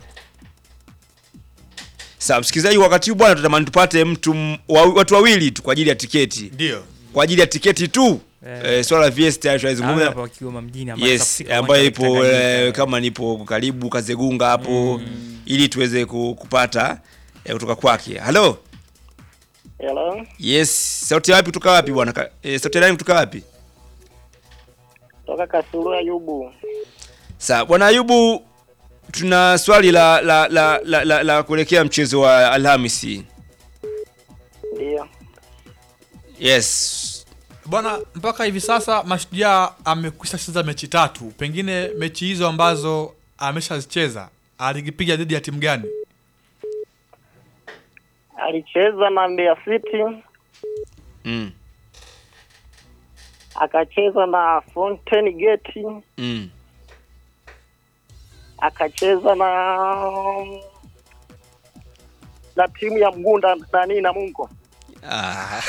Sasa msikilizaji, wakati huu bwana, tutamani tupate mtu m- wa, watu wawili tu kwa ajili ya tiketi. Ndio. Kwa ajili ya tiketi tu. Eh. Eh, swala la VS tayari Nawe tunalizungumza. hapa Kigoma mjini ambaye Yes, atafika ambayo uwanja wa ipo Tanganyika. eh, kama nipo karibu Kazegunga hapo ili tuweze ku- kupata eh, kutoka kwake. Halo. Hello, Yes, sauti ya wapi kutoka wapi bwana? Ka- Eh, sauti ya nani kutoka wapi? toka Kasulu Ayubu. Sawa, bwana Ayubu, tuna swali la la la la, la, la kuelekea mchezo wa Alhamisi. Ndio. Yes. Bwana, mpaka hivi sasa Mashujaa amekwisha cheza mechi tatu. Pengine mechi hizo ambazo ameshazicheza alikipiga dhidi ya timu gani? Alicheza na Mbeya City, Mm. akacheza na Fountain Gate, Mm. akacheza na na timu ya Mgunda nani na Mungo. Ah.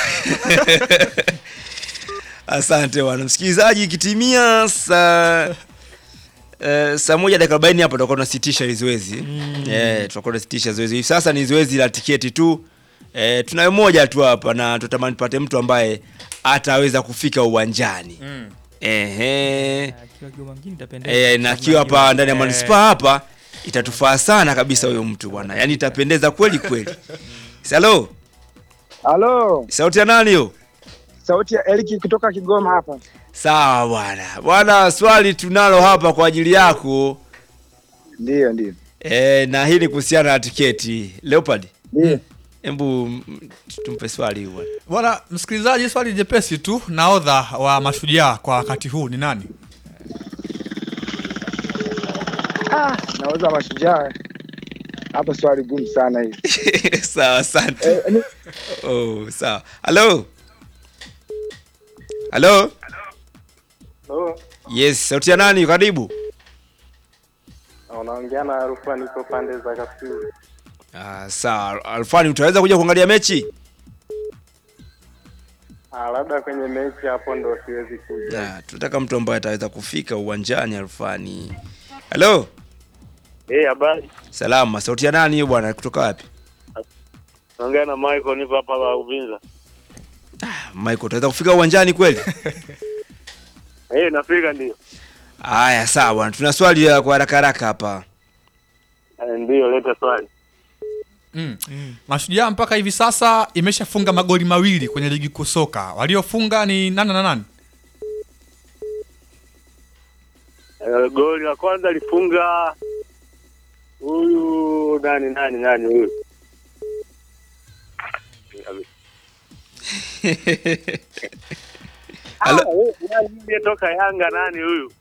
Asante bwana msikilizaji, ikitimia saa Uh, saa moja dakika arobaini hapo tutakuwa tunasitisha hili zoezi mm. Eh, tutakuwa tunasitisha zoezi hivi sasa. Ni zoezi la tiketi tu eh, tunayo moja tu hapa na tutamani tupate mtu ambaye ataweza kufika uwanjani Mm. Ehe. Akiwa Kigoma mjini itapendeza. Eh, na akiwa hapa Unajua, ndani ya eh, manispaa hapa itatufaa sana kabisa huyo mtu bwana, yaani itapendeza kweli kweli. Halo, Halo, sauti ya nani hiyo? sauti ya Eliki kutoka Kigoma hapa. Sawa bwana. Bwana, swali tunalo hapa kwa ajili yako. Ndio, ndio. E, na hii ni kuhusiana na tiketi. Leopard. Ndio. Hebu mm, tumpe swali huyu bwana. Bwana msikilizaji, swali jepesi tu, nahodha wa Mashujaa kwa wakati huu ni nani? Ah, nauza Mashujaa hapa, swali gumu sana hili. sawa, asante. Oh, sawa. Halo. Halo. Hello. Yes, sauti ya nani? Karibu. Unaongea na Rufa, niko pande za Kasulu. Ah, sawa. Alfani, utaweza kuja kuangalia mechi? Ah, labda kwenye mechi hapo ndo siwezi kuja. Ah, tunataka mtu ambaye ataweza kufika uwanjani Alfani. Halo. Eh, habari. Salama. Sauti ya nani hiyo bwana? Kutoka wapi? Naongea na Michael, nipo hapa wa Uvinza. Michael, utaweza kufika uwanjani kweli? Eh, nafika ndio. Haya, sawa bwana. Tuna swali la kwa haraka haraka hapa. Eh, ndio, leta swali. Mm. Mashujaa mpaka hivi sasa imeshafunga magoli mawili kwenye ligi kuu soka. Waliofunga ni nani na nani? Eh, goli la kwanza alifunga huyu nani nani nani huyu Halo. Ah, huyu nani aliyetoka Yanga nani huyu?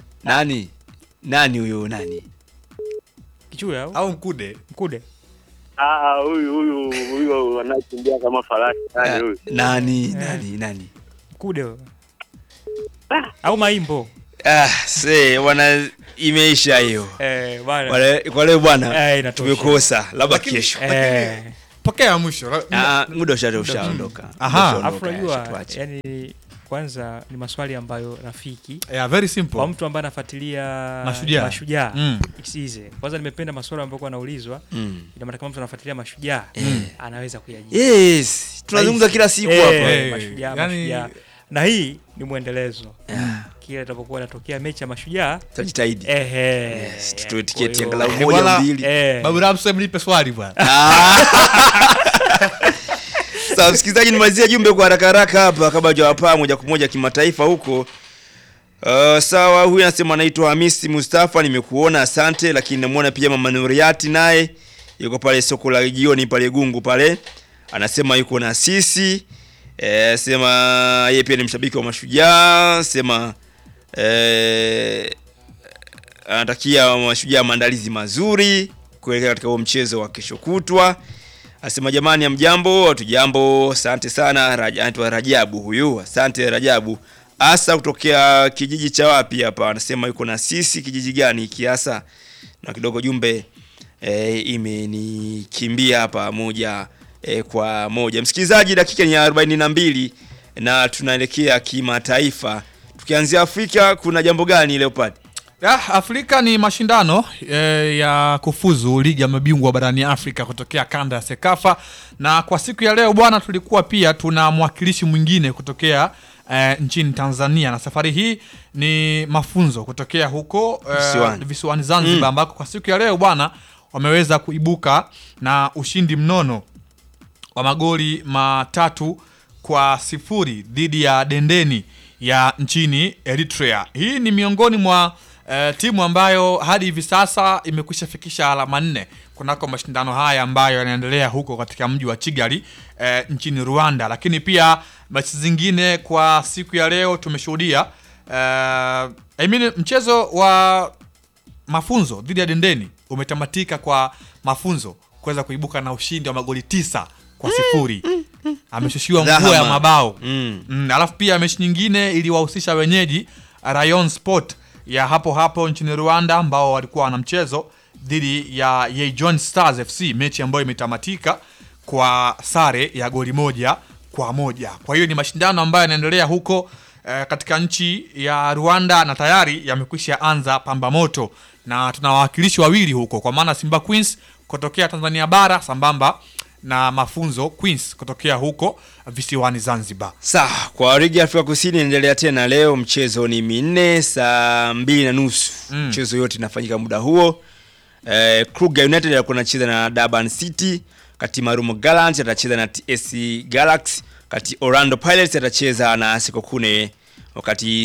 Nani? Nani huyo nani? Kichuya au? Au Mkude. Mkude. Ah, huyu huyu huyu anakimbia kama farasi nani huyu? Nani nani nani? Kude wewe. Au maimbo. Ah, se wana imeisha hiyo. Eh, bwana. Wale- Kwa leo bwana Eh, inatosha. tumekosa labda Lakini- kesho. Eh. pokea mwisho Ah, muda usha- ushaondoka. Aha. Muda ushaondoka, Alafu unajua tuache. yani kwanza ni maswali ambayo rafiki Yeah, very simple. kwa mtu ambaye anafuatilia Mashujaa. mashujaa Mm. it's easy. Kwanza nimependa maswali ambayo kwa anaulizwa Mm. ina maana kama mtu anafuatilia mashujaa Mm. anaweza kuyajibu. Yes, tunazungumza Rahisi. kila siku Eh, hapa. Eh, mashujaa, yani- mashujaa. Na hii ni mwendelezo. Kila itakapokuwa inatokea mechi ya mashujaa Tutajitahidi. Ehe. Yes, tutoe Kwa tiketi hiyo- angalau Eh, moja bwana, mbili. Eh. Babu Ramso mlipe swali bwana. Sawa, msikilizaji, nimalizia jumbe kwa haraka haraka hapa kabla hajawapaa moja kwa moja kimataifa huko. Uh, sawa, huyu anasema anaitwa Hamisi Mustafa, nimekuona asante, lakini namuona pia Mama Nuriati naye yuko pale soko la jioni pale Gungu pale, anasema yuko na sisi eh, sema yeye pia ni mshabiki wa Mashujaa, sema eh, anatakia Mashujaa maandalizi mazuri kuelekea katika huo mchezo wa kesho kutwa. Asema jamani, amjambo, hatujambo, asante sana. Raj- Anaitwa Rajabu huyu, asante Rajabu. Asa kutokea kijiji cha wapi hapa? Anasema yuko na sisi, kijiji gani kiasa? Na kidogo jumbe e, imenikimbia hapa moja e, kwa moja. Msikilizaji, dakika ni ya 42 na tunaelekea kimataifa. Tukianzia Afrika, kuna jambo gani Leopard? Ya, Afrika ni mashindano eh, ya kufuzu ligi ya mabingwa barani Afrika kutokea kanda ya Sekafa, na kwa siku ya leo bwana, tulikuwa pia tuna mwakilishi mwingine kutokea eh, nchini Tanzania, na safari hii ni mafunzo kutokea huko eh, Visiwani. visiwani Zanzibar, Mm. ambako kwa siku ya leo bwana wameweza kuibuka na ushindi mnono wa magoli matatu kwa sifuri dhidi ya Dendeni ya nchini Eritrea. Hii ni miongoni mwa eh, timu ambayo hadi hivi sasa imekwisha fikisha alama nne kunako mashindano haya ambayo yanaendelea huko katika mji wa Kigali eh, nchini Rwanda. Lakini pia mechi zingine kwa siku ya leo tumeshuhudia eh, I mean, mchezo wa mafunzo dhidi ya Dendeni umetamatika kwa mafunzo kuweza kuibuka na ushindi wa magoli tisa kwa sifuri. Ameshushiwa mvua ya Dhahama. mabao Mm. mm, alafu pia mechi nyingine iliwahusisha wenyeji Rayon Sport ya hapo hapo nchini Rwanda ambao walikuwa wana mchezo dhidi ya Yejon Stars FC, mechi ambayo imetamatika kwa sare ya goli moja kwa moja. Kwa hiyo ni mashindano ambayo yanaendelea huko eh, katika nchi ya Rwanda na tayari yamekwisha anza pamba moto, na tuna wawakilishi wawili huko, kwa maana Simba Queens kutokea Tanzania bara sambamba na mafunzo Queens kutokea huko visiwani Zanzibar. Sawa, kwa ligi ya Afrika Kusini inaendelea tena leo. Mchezo ni minne saa mbili na nusu Mm. mchezo yote inafanyika muda huo. Eh, Kruger United alikuwa anacheza na Durban City, kati Marumo Gallants atacheza na TSC Galaxy, kati Orlando Pirates atacheza na Sekokune, wakati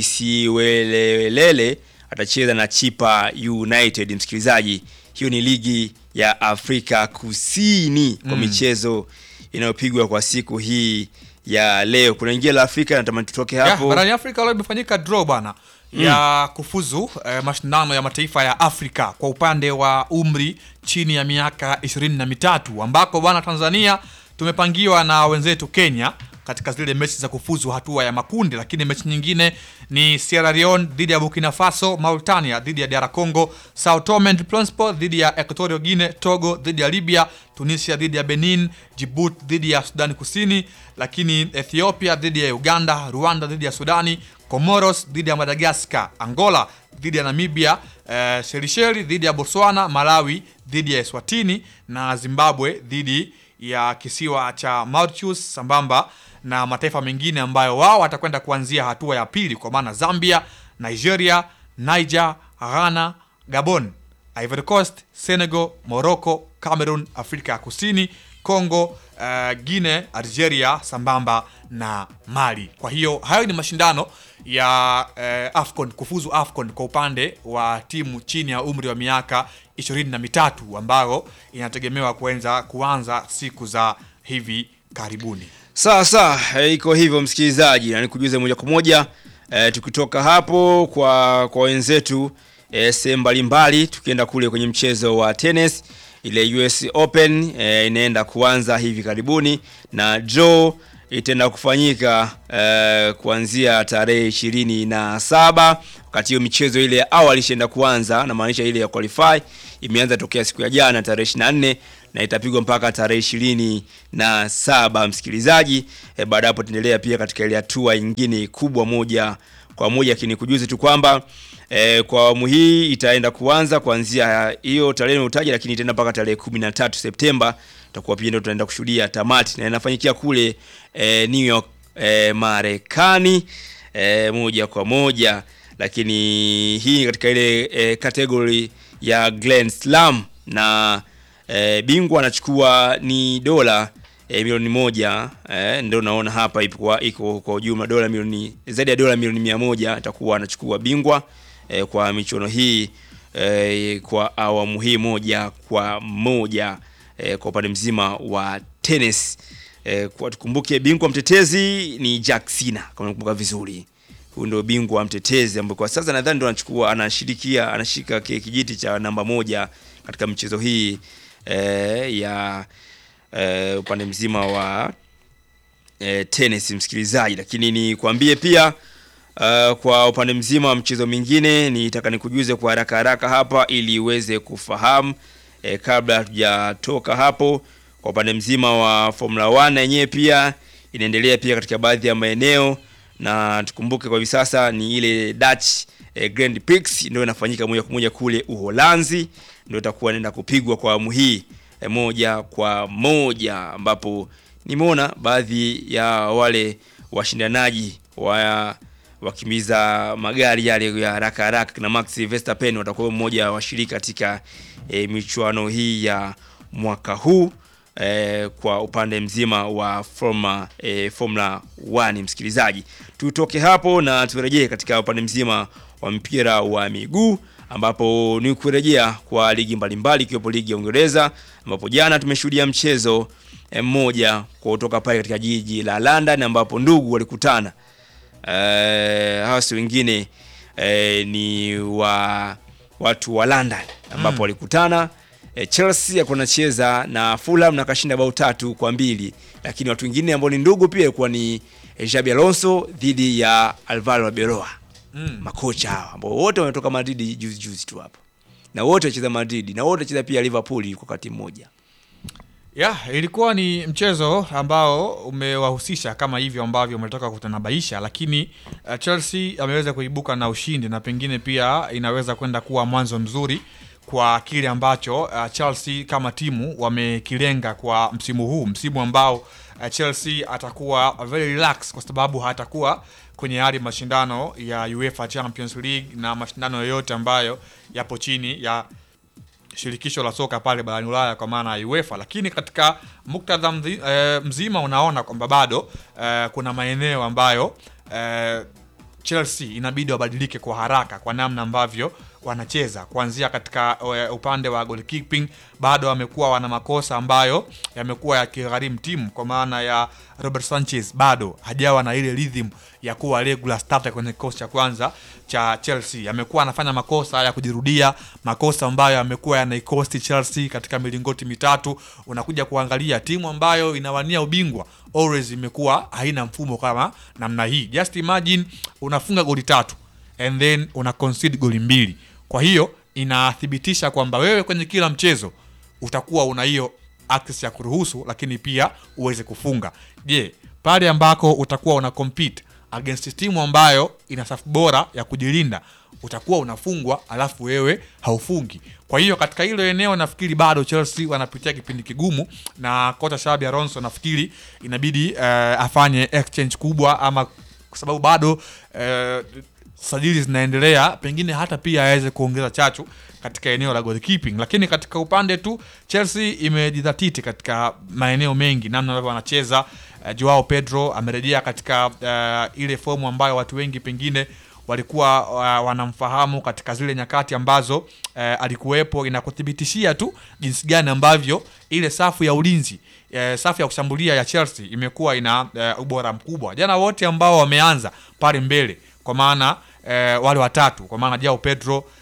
Siwelelele atacheza na Chipa United. Msikilizaji, hiyo ni ligi ya Afrika Kusini kwa Mm. michezo inayopigwa kwa siku hii ya leo. Kuna ingine la Afrika natamani tutoke Ya, hapo. barani Afrika leo imefanyika draw bana Mm. ya kufuzu eh, mashindano ya mataifa ya Afrika kwa upande wa umri chini ya miaka ishirini na mitatu ambako bwana Tanzania tumepangiwa na wenzetu Kenya katika zile mechi za kufuzu hatua ya makundi, lakini mechi nyingine ni Sierra Leone dhidi ya Burkina Faso, Mauritania dhidi ya DR Congo, Sao Tome and Principe dhidi ya Equatorial Guinea, Togo dhidi ya Libya, Tunisia dhidi ya Benin, Djibouti dhidi ya Sudani Kusini, lakini Ethiopia dhidi ya Uganda, Rwanda dhidi ya Sudani, Comoros dhidi ya Madagascar, Angola dhidi ya Namibia, eh, Seychelles dhidi ya Botswana, Malawi dhidi ya Eswatini na Zimbabwe dhidi ya kisiwa cha Mauritius sambamba na mataifa mengine ambayo wao watakwenda kuanzia hatua ya pili kwa maana Zambia, Nigeria, Niger, Ghana, Gabon, Ivory Coast, Senegal, Morocco, Cameroon, Afrika ya Kusini, Congo, uh, Guinea, Algeria sambamba na Mali. Kwa hiyo hayo ni mashindano ya uh, AFCON kufuzu AFCON kwa upande wa timu chini ya umri wa miaka ishirini na mitatu ambayo inategemewa kuanza kuanza siku za hivi karibuni. Sawa sawa, eh, iko hivyo msikilizaji, na nikujuze moja kwa moja eh, tukitoka hapo kwa kwa wenzetu eh, sehemu mbalimbali, tukienda kule kwenye mchezo wa tennis ile US Open eh, inaenda kuanza hivi karibuni na draw itaenda kufanyika eh, kuanzia tarehe ishirini na saba wakati hiyo michezo ile ya awali ishaenda kuanza na maanisha ile ya qualify imeanza tokea siku ya jana tarehe 24 na itapigwa mpaka tarehe ishirini na saba msikilizaji e, baada ya hapo tuendelea pia katika ile hatua nyingine kubwa moja kwa moja lakini kujuzi tu kwamba e, kwa awamu hii itaenda kuanza kuanzia hiyo tarehe utaja lakini itaenda mpaka tarehe 13 Septemba tutakuwa pia ndio tutaenda kushuhudia tamati na inafanyikia kule e, New York e, Marekani e, moja kwa moja lakini hii katika ile e, category ya Grand Slam na e, bingwa anachukua ni dola e, milioni moja e, ndio naona hapa ipo kwa iko kwa ujumla dola milioni zaidi ya dola milioni mia moja atakuwa anachukua bingwa e, kwa michuano hii e, kwa awamu hii moja kwa moja e, kwa upande mzima wa tennis e, kwa tukumbuke bingwa mtetezi ni Jack Sina kama nakumbuka vizuri huyu ndio bingwa mtetezi ambaye kwa sasa nadhani ndo anachukua anashirikia anashika ki- kijiti cha namba moja katika michezo hii eh, ya eh, upande mzima wa eh, tennis msikilizaji, lakini nikwambie pia Uh, kwa upande mzima wa mchezo mingine nitaka nikujuze kwa haraka haraka hapa ili uweze kufahamu eh, kabla hatujatoka hapo. Kwa upande mzima wa Formula 1 yenyewe pia inaendelea pia katika baadhi ya maeneo, na tukumbuke kwa hivi sasa ni ile Dutch eh, Grand Prix ndio inafanyika moja kwa moja kule Uholanzi, ndio itakuwa inaenda kupigwa kwa awamu hii eh, moja kwa moja, ambapo nimeona baadhi ya wale washindanaji wa wakimbiza magari yale ya haraka haraka kina Max Verstappen watakuwa mmoja wa washiriki katika e, michuano hii ya mwaka huu e, kwa upande mzima wa Formula, e, Formula 1 msikilizaji. Tutoke hapo na turejee katika upande mzima wa mpira wa miguu ambapo ni kurejea kwa ligi mbalimbali ikiwepo ligi ya Uingereza ambapo jana tumeshuhudia mchezo eh, mmoja kutoka pale katika jiji la London ambapo ndugu walikutana eh, hawa si wengine eh, ni wa watu wa London ambapo Mm. walikutana eh, Chelsea alikuwa anacheza na Fulham na kashinda bao tatu kwa mbili, lakini watu wengine ambao ni ndugu pia ilikuwa ni eh, Xabi Alonso dhidi ya Alvaro Arbeloa Mm. makocha hawa ambao wote wametoka Madrid juzi juzi tu hapo na wote wacheza Madrid na wote wacheza pia Liverpool kwa wakati mmoja. ya ilikuwa ni mchezo ambao umewahusisha kama hivyo ambavyo umetoka kutanabaisha, lakini uh, Chelsea ameweza kuibuka na ushindi na pengine pia inaweza kwenda kuwa mwanzo mzuri kwa kile ambacho uh, Chelsea kama timu wamekilenga kwa msimu huu, msimu ambao uh, Chelsea atakuwa very relaxed kwa sababu hatakuwa kwenye hali mashindano ya UEFA Champions League na mashindano yoyote ambayo yapo chini ya shirikisho la soka pale barani Ulaya kwa maana ya UEFA, lakini katika muktadha mzi, e, mzima unaona kwamba bado e, kuna maeneo ambayo e, Chelsea inabidi wabadilike kwa haraka kwa namna ambavyo wanacheza kuanzia katika e, upande wa goalkeeping, bado wamekuwa wana makosa ambayo yamekuwa yakigharimu timu, kwa maana ya Robert Sanchez bado hajawa na ile rhythm ya kuwa regular starter kwenye kikosi cha kwanza cha Chelsea. Amekuwa anafanya makosa ya kujirudia, makosa ambayo yamekuwa yanaikosti Chelsea katika milingoti mitatu. Unakuja kuangalia timu ambayo inawania ubingwa always imekuwa haina mfumo kama namna hii. Just imagine unafunga goli tatu and then una concede goli mbili. Kwa hiyo inathibitisha kwamba wewe kwenye kila mchezo utakuwa una hiyo access ya kuruhusu, lakini pia uweze kufunga. Je, pale ambako utakuwa una compete against timu ambayo ina safu bora ya kujilinda utakuwa unafungwa alafu wewe haufungi. Kwa hiyo katika hilo eneo nafikiri bado Chelsea wanapitia kipindi kigumu, na kocha Xabi Alonso nafikiri inabidi uh, afanye exchange kubwa, ama kwa sababu bado uh, sajili zinaendelea, pengine hata pia aweze kuongeza chachu katika eneo la goalkeeping. Lakini katika upande tu Chelsea imejidhatiti katika maeneo mengi, namna ambavyo wanacheza. Uh, Joao Pedro amerejea katika uh, ile fomu ambayo watu wengi pengine walikuwa uh, wanamfahamu katika zile nyakati ambazo uh, alikuwepo. Inakuthibitishia tu jinsi gani ambavyo ile safu ya ulinzi uh, safu ya kushambulia ya Chelsea imekuwa ina uh, ubora mkubwa. Jana wote ambao wameanza pale mbele kwa maana uh, wale watatu kwa maana Joao Pedro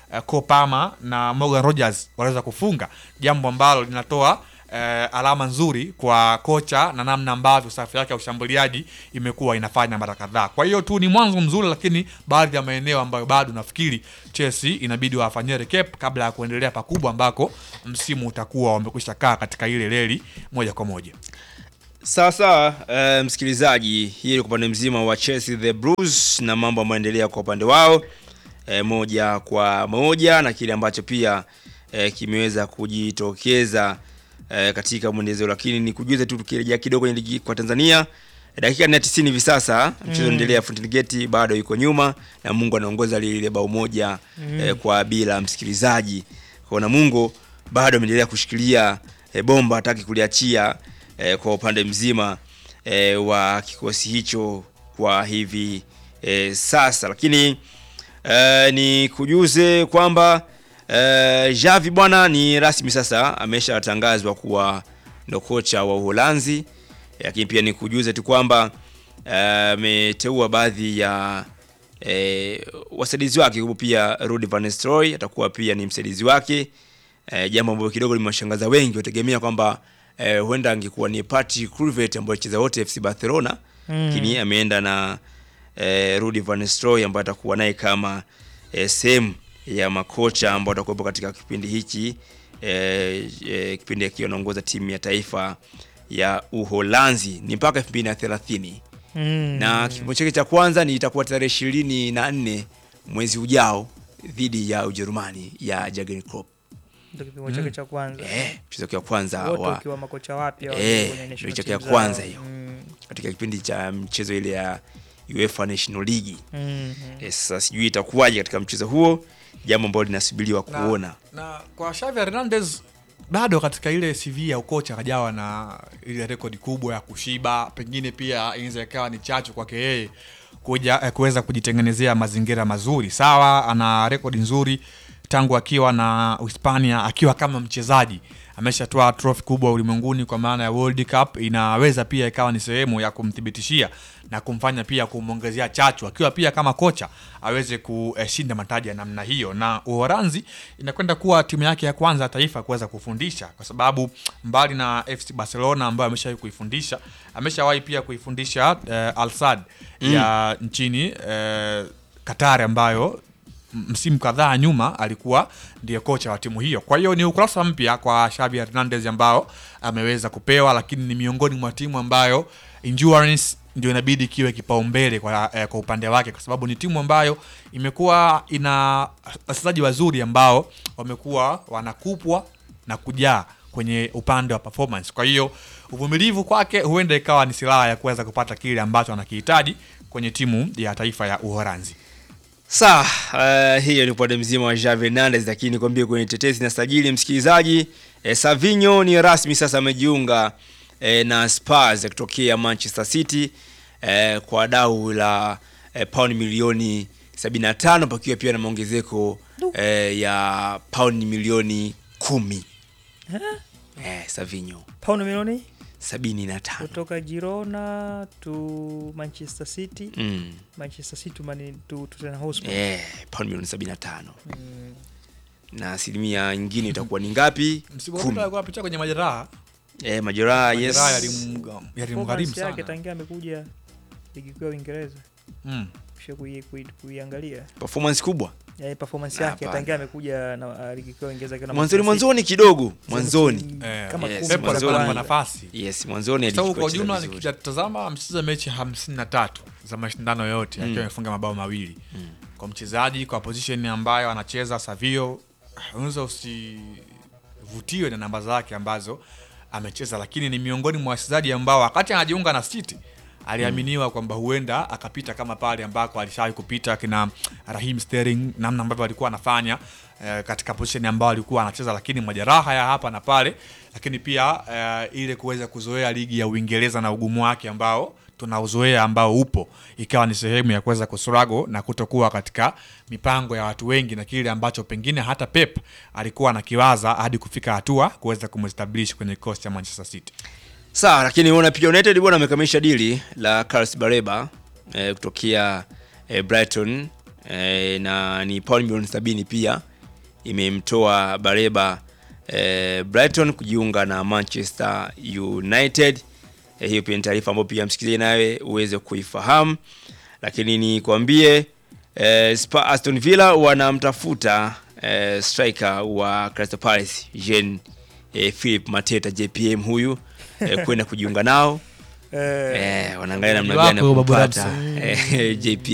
uh, Kopama na Morgan Rogers wanaweza kufunga, jambo ambalo linatoa eh, alama nzuri kwa kocha na namna ambavyo safu yake ya ushambuliaji imekuwa inafanya mara kadhaa. Kwa hiyo tu ni mwanzo mzuri, lakini baadhi ya maeneo ambayo bado nafikiri Chelsea inabidi wafanyie recap kabla ya kuendelea pakubwa ambako msimu utakuwa wamekwisha kaa katika ile reli moja kwa moja. Sawa sawa, uh, msikilizaji, hii ni kwa upande mzima wa Chelsea the Blues na mambo ambayo yanaendelea kwa upande wao e, moja kwa moja na kile ambacho pia e, kimeweza kujitokeza e, katika mwendelezo, lakini ni kujuza tu tukirejea kidogo kwenye ligi kwa Tanzania dakika ni ya 90 hivi sasa mchezo Mm. unaendelea. Fountain Gate bado yuko nyuma na Mungu anaongoza lile bao moja Mm. e, kwa bila msikilizaji. Kwa Namungo bado ameendelea kushikilia e, bomba hataki kuliachia e, kwa upande mzima e, wa kikosi hicho kwa hivi e, sasa, lakini e, ni kujuze kwamba e, Javi bwana ni rasmi sasa ameshatangazwa kuwa ndo kocha wa Uholanzi, lakini pia ni kujuze tu kwamba eh, ameteua baadhi ya e, wasaidizi wake hupo pia Ruud van Nistelrooy atakuwa pia ni msaidizi wake e, jambo ambalo kidogo limewashangaza wengi, wategemea kwamba e, huenda angekuwa ni Patrick Kluivert ambaye cheza wote FC Barcelona Mm. lakini ameenda na e, Ruud van Nistelrooy ambaye atakuwa naye kama e, sehemu ya makocha ambao watakuwepo katika kipindi hichi e, e, kipindi akiwa anaongoza timu ya taifa ya Uholanzi ni mpaka 2030 Mm. na kipimo chake cha kwanza ni itakuwa tarehe ishirini na nne mwezi ujao dhidi ya Ujerumani ya Jurgen Klopp. Ndio kipimo chake cha kwanza. Eh, mchezo wake wa kwanza Wote wa wakiwa makocha wapya wa- eh, kwenye national ndio chake team ya zao. kwanza hiyo Mm. katika kipindi cha mchezo ile ya UEFA National League. Mhm. Eh, Sasa sijui itakuwaje katika mchezo huo, jambo ambalo linasubiriwa Na- kuona. na kwa Xavi Hernandez bado katika ile CV ya ukocha akajawa na ile rekodi kubwa ya kushiba, pengine pia inaweza ikawa ni chachu kwake yeye kuja eh, kuweza kujitengenezea mazingira mazuri. Sawa, ana rekodi nzuri tangu akiwa na Hispania akiwa kama mchezaji ameshatoa trophy kubwa ulimwenguni kwa maana ya World Cup. Inaweza pia ikawa ni sehemu ya kumthibitishia na kumfanya pia kumwongezea chachu akiwa pia kama kocha aweze kushinda mataji ya namna hiyo, na Uholanzi inakwenda kuwa timu yake ya kwanza ya taifa kuweza kufundisha, kwa sababu mbali na FC Barcelona ambayo ameshawahi kuifundisha, ameshawahi pia kuifundisha eh, Al Sadd Mm. ya nchini eh, Qatar ambayo m- msimu kadhaa nyuma alikuwa ndiye kocha wa timu hiyo. Kwa hiyo ni ukurasa mpya kwa Xavi Hernandez ambao ameweza kupewa, lakini ni miongoni mwa timu ambayo endurance ndio inabidi kiwe kipaumbele kwa, eh, kwa upande wake, kwa sababu ni timu ambayo imekuwa ina wachezaji wazuri ambao wamekuwa wanakupwa na kujaa kwenye upande wa performance. Kwa hiyo uvumilivu kwake huenda ikawa ni silaha ya kuweza kupata kile ambacho anakihitaji kwenye timu ya taifa ya Uholanzi. Sawa, uh, hiyo ni upande mzima wa Javi Hernandez, lakini nikwambie kwenye tetesi na sajili msikilizaji, eh, Savinho ni rasmi sasa amejiunga eh, na Spurs kutokea Manchester City eh, kwa dau la eh, paundi milioni 75 pakiwa pia na maongezeko eh, ya paundi milioni kumi. Eh? Eh, Savinho Paundi milioni 75. kutoka Girona to Manchester City. Mm. Manchester City to, Mani- to, to Tottenham Hotspur. Eh, paundi milioni 75. Mm. Na asilimia nyingine itakuwa ni ngapi? Msimu Kumi. uliopita alikuwa apitia kwenye majeraha. Eh, majeraha yes. Majeraha yalimga- yalimgharimu Performance sana. yake tangia amekuja ligi kuu ya Uingereza. Mm. Kisha kui- kui- kuiangalia. Performance kubwa. Ya performance yake Hapana. tangia amekuja na uh, ligi kuu ya Uingereza akiwa na Mwanzoni Manchester mwanzoni City. kidogo, Sasa mwanzoni. ki- Eh, kama yes, kumi Pep za alikuwa kwanza. anampa nafasi. Yes, mwanzoni Kwa sababu alikuwa kwa akicheza ujumla vizuri. nikitazama amecheza mechi hamsini na tatu za mashindano yote Mm. akiwa amefunga mabao mawili kwa mchezaji kwa position ambayo anacheza Savio, unaweza usivutiwe na namba zake ambazo amecheza, lakini ni miongoni mwa wachezaji ambao wakati anajiunga na City aliaminiwa kwamba huenda akapita kama pale ambako alishawahi kupita kina Raheem Sterling, namna ambavyo alikuwa anafanya eh, katika position ambayo alikuwa anacheza, lakini majeraha ya hapa na pale, lakini pia eh, ile kuweza kuzoea ligi ya Uingereza na ugumu wake ambao tunauzoea ambao upo, ikawa ni sehemu ya kuweza kustruggle na kutokuwa katika mipango ya watu wengi na kile ambacho pengine hata Pep alikuwa anakiwaza hadi kufika hatua kuweza kumestablish kwenye kikosi cha Manchester City. Sawa, lakini unaona pia United bwana amekamilisha dili la Carlos Bareba eh, kutokea eh, Brighton eh, na ni paundi milioni sabini pia imemtoa Bareba eh, Brighton kujiunga na Manchester United. Eh, hiyo pia ni taarifa ambayo pia msikilizaji nawe uweze kuifahamu, lakini nikwambie eh, Spa Aston Villa wanamtafuta eh, striker wa Crystal Palace Jean eh, Philip Mateta JPM huyu eh, kwenda kujiunga nao Eh. eh, wanaangalia namna Wako gani ya Babu kumpata Ramsa. eh, JPM